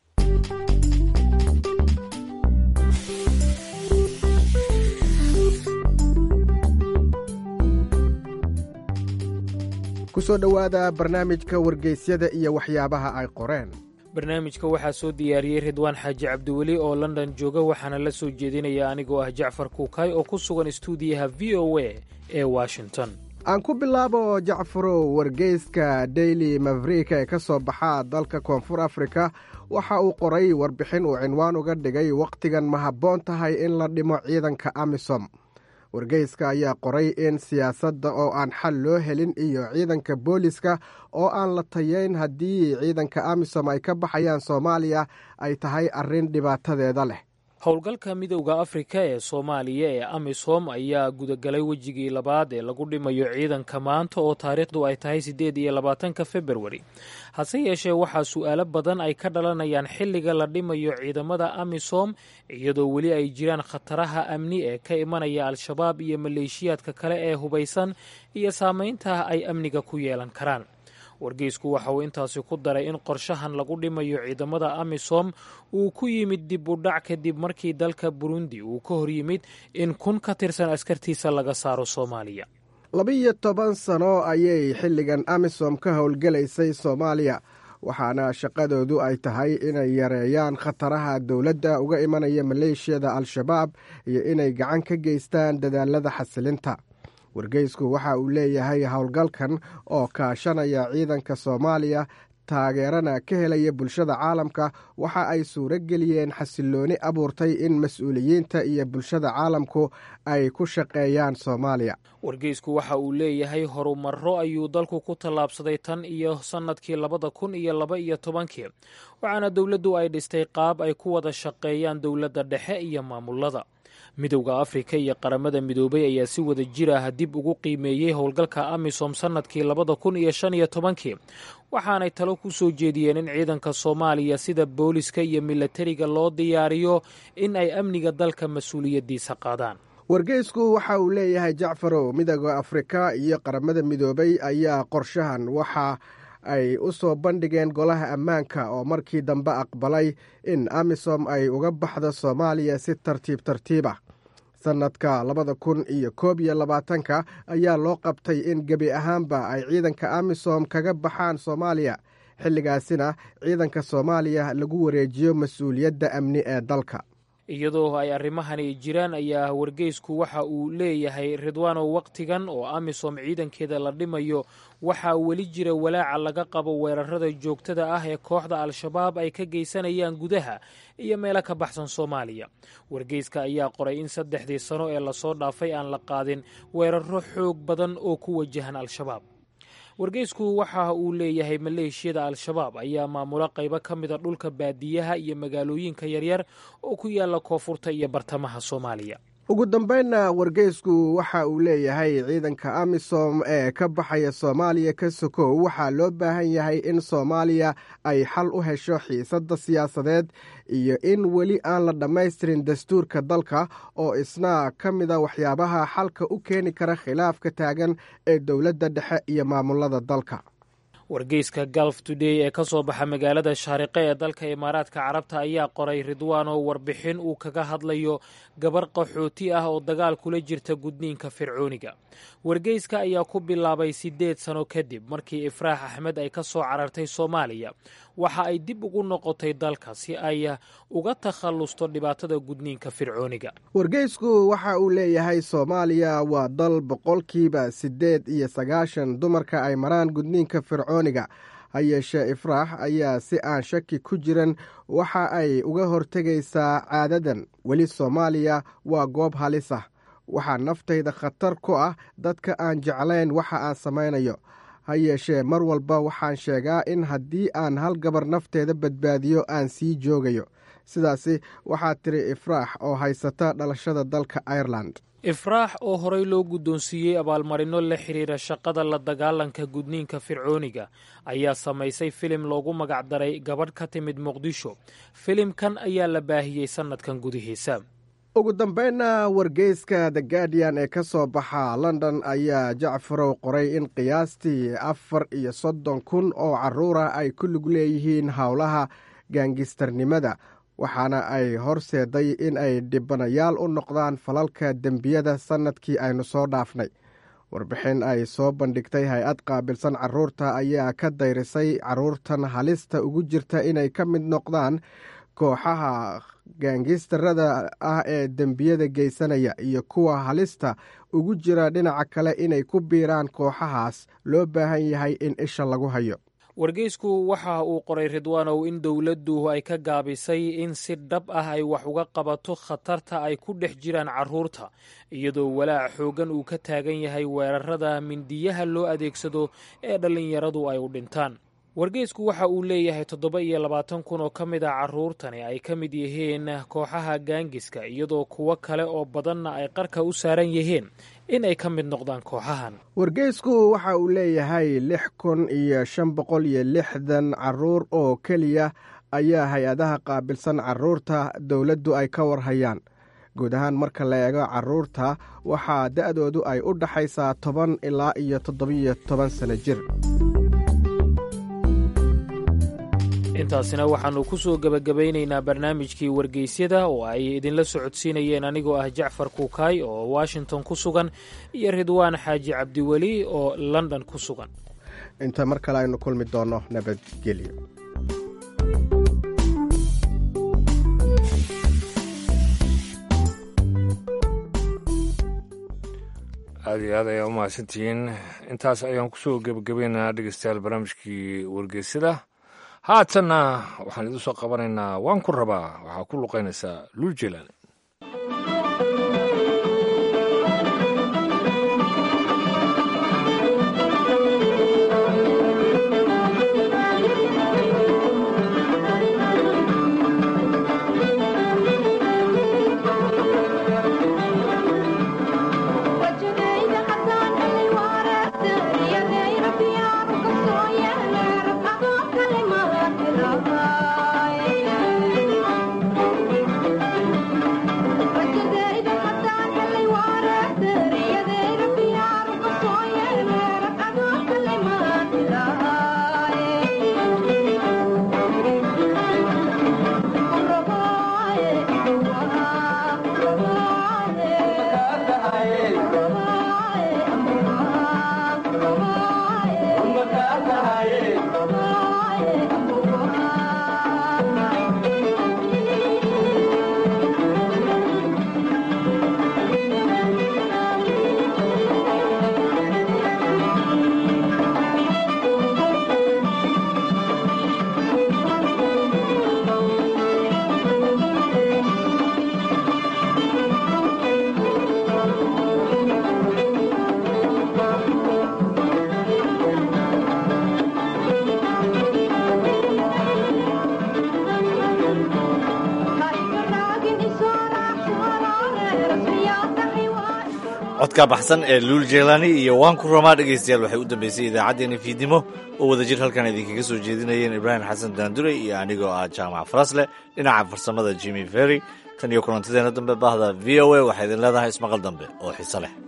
ku soo dhowaada barnaamijka wargeysyada iyo waxyaabaha ay qoreen barnaamijka waxaa soo diyaariyey ridwaan xaaji cabdiweli oo london jooga waxaana la soo jeedinaya anigoo ah jacfar kuukay oo ku sugan stuudiyaha v o a ee washington aan ku bilaabo jacfarow wargeyska daily mavrik ee ka soo baxa dalka koonfur afrika waxa uu qoray warbixin uu cinwaan uga dhigay wakhtigan ma habboon tahay in la dhimo ciidanka amisom wargeyska ayaa qoray in siyaasadda oo aan xal loo helin iyo ciidanka booliska oo aan la tayeyn haddii ciidanka amisom ay ka baxayaan soomaaliya ay tahay arrin dhibaatadeeda leh howlgalka midowda afrika ee soomaaliya ee amisom ayaa gudagalay wejigii labaad ee lagu dhimayo ciidanka maanta oo taariikhdu ay tahay siddeed iyo labaatanka februari hase yeeshee waxaa su'aalo badan ay ka dhalanayaan xilliga la dhimayo ciidamada amisom iyadoo weli ay jiraan khataraha amni ee ka imanaya al-shabaab iyo maleeshiyaadka kale ee hubaysan iyo saamaynta ay amniga ku yeelan karaan wargeysku waxa uu intaasi ku daray in qorshahan lagu dhimayo ciidamada amisom uu ku yimid dib u dhac kadib markii dalka burundi uu ka hor yimid in kun ka tirsan askartiisa laga saaro soomaaliya labiyo toban sano ayay xilligan amisom ka howlgelaysay soomaaliya waxaana shaqadoodu ay tahay inay yareeyaan khataraha dowladda uga imanaya maleeshiyada al-shabaab iyo inay gacan ka geystaan dadaalada xasilinta wargeysku waxa uu leeyahay howlgalkan oo kaashanaya ciidanka soomaaliya taageerana ka helaya bulshada caalamka waxa ay suuro geliyeen xasilooni abuurtay in mas-uuliyiinta iyo bulshada caalamku ay ku shaqeeyaan soomaaliya wargeysku waxa uu leeyahay horumarro ayuu dalku ku tallaabsaday tan iyo sannadkii labada kun iyo laba iyo tobankii waxaana dowladdu ay dhistay qaab ay ku wada shaqeeyaan dowladda dhexe iyo maamulada midowda afrika iyo qaramada midoobay ayaa si wada jir ah dib ugu qiimeeyey howlgalka amisom sannadkii labada kun iyo shan iyo tobankii waxaanay talo ku soo jeediyeen in ciidanka soomaaliya sida booliska iyo milatariga loo diyaariyo in ay amniga dalka mas-uuliyaddiisa qaadaan wargeysku waxa uu leeyahay jacfarow midowda afrika iyo qaramada midoobay ayaa qorshahan waxa ay u soo bandhigeen golaha ammaanka oo markii dambe aqbalay in amisom ay uga baxdo soomaaliya si tartiib tartiib ah sannadka labada kun iyo koob iyo labaatanka ayaa loo qabtay in gebi ahaanba ay ciidanka amisom kaga baxaan soomaaliya xilligaasina ciidanka soomaaliya lagu wareejiyo mas-uuliyadda amni ee dalka iyadoo ay arrimahani jiraan ayaa wargeysku waxa uu leeyahay ridwaanow wakhtigan oo amisom ciidankeeda la dhimayo waxaa weli jira walaaca laga qabo weerarada joogtada ah ee kooxda al-shabaab ay ka geysanayaan gudaha iyo meelo ka baxsan soomaaliya wargeyska ayaa qoray in saddexdii sano ee lasoo dhaafay aan la qaadin weeraro xoog badan oo ku wajahan al-shabaab wargeysku waxa uu leeyahay maleeshiyada al-shabaab ayaa maamula qaybo ka mida dhulka baadiyaha iyo magaalooyinka yaryar oo ku yaala koonfurta iyo bartamaha soomaaliya ugu dambeynna wargeysku waxa uu leeyahay ciidanka amisom ee ka baxaya soomaaliya ka sokow waxaa loo baahan yahay in soomaaliya ay xal u hesho xiisadda siyaasadeed iyo in weli aan la dhammaystirin dastuurka dalka oo isna ka mida waxyaabaha xalka u keeni kara khilaafka taagan ee dowladda dhexe iyo maamulada dalka wargeyska galf today ee ka soo baxa magaalada shaariqe ee dalka imaaraadka carabta ayaa qoray ridwaan oo warbixin uu kaga hadlayo gabar qaxooti ah oo dagaal kula jirta gudniinka fircooniga wargeyska ayaa ku bilaabay siddeed sano kadib markii ifraax axmed ay ka soo carartay soomaaliya waxa ay dib ugu noqotay dalka si ay uga takhallusto dhibaatada gudniinka fircooniga wargeysku waxa uu leeyahay soomaaliya waa dal boqolkiiba siddeed iyo sagaashan dumarka ay maraan gudniinka fircooniga ha yeeshee ifraax ayaa si aan shaki ku jiran waxa ay uga hortegaysaa caadadan weli soomaaliya waa goob halis ah waxaa naftayda khatar ku ah dadka aan jeclayn waxa aan samaynayo ha yeeshee mar walba waxaan sheegaa in haddii aan hal gabar nafteeda badbaadiyo aan sii joogayo sidaasi waxaa tiri ifraax oo haysata dhalashada dalka ireland ifraax oo horey loo guddoonsiiyey abaalmarino la xidhiira shaqada la dagaalanka gudniinka fircooniga ayaa samaysay filim loogu magacdaray gabadh ka timid muqdisho filimkan ayaa la baahiyey sannadkan gudihiisa ugu dambeynna wargeyska the guardian ee ka soo baxa london ayaa jacfarow qoray in qiyaastii afar iyo soddon kun oo caruura ay ku lug leeyihiin howlaha gaangistarnimada waxaana ay horseeday in ay dhibanayaal u noqdaan falalka dembiyada sannadkii aynu soo dhaafnay warbixin ay soo bandhigtay hay-ad qaabilsan caruurta ayaa ka dayrisay caruurtan halista ugu jirta inay ka mid noqdaan kooxaha gaangistarada ah ee dembiyada geysanaya iyo kuwa halista ugu jira dhinaca kale inay ku biiraan kooxahaas loo baahan yahay in isha lagu hayo wargeysku waxa uu qoray ridwaanow in dowladdu ay ka gaabisay in si dhab ah ay wax uga qabato khatarta ay ku dhex jiraan carruurta iyadoo walaac xooggan uu ka taagan yahay weerarada mindiyaha loo adeegsado ee dhallinyaradu ay u dhintaan wargeysku waxa uu leeyahay toddoba iyo labaatan kun oo ka mid a carruurtani ay ka mid yihiin kooxaha gaangiska iyadoo kuwo kale oo badanna ay qarka u saaran yihiin in ay ka mid noqdaan kooxahan wargeysku waxa uu leeyahay lix kun iyo shan boqol iyo lixdan caruur oo keliya ayaa hay-adaha qaabilsan caruurta dowladdu ay ka warhayaan guud ahaan marka la eego caruurta waxaa da-doodu ay u dhaxaysaa toban ilaa iyo toddobiyo toban sano jir intaasina waxaannu ku soo gebagabaynaynaa barnaamijkii wargeysyada oo ay idinla socodsiinayeen anigoo ah jacfar kuukaay oo washington ku sugan iyo ridwaan xaaji cabdiweli oo london ku sugan inta mar kale aynu kulmi doonno nabadgelyo aada iyo aad ayaa u mahadsantihiin intaas ayaan kusoo gebagabaynaynaa dhegeystayaal barnaamijkii wargeysyada haatanna waxaan idiin soo qabanaynaa waan ku rabaa waxaa ku luqaynaysaa luul jelaani codka baxsan ee luul jeelani iyo waan ku ramaa dhegaystayaal waxay u dambeysay idaacaddeenna fiidnimo oo wadajir halkan idinkaga soo jeedinayeen ibraahim xasan daandure iyo anigoo ah jaamac farasle dhinaca farsamada jimmy ferry tan iyo kulantadeena dambe bahda v o a waxay idin leedahay ismaqal dambe oo xiso leh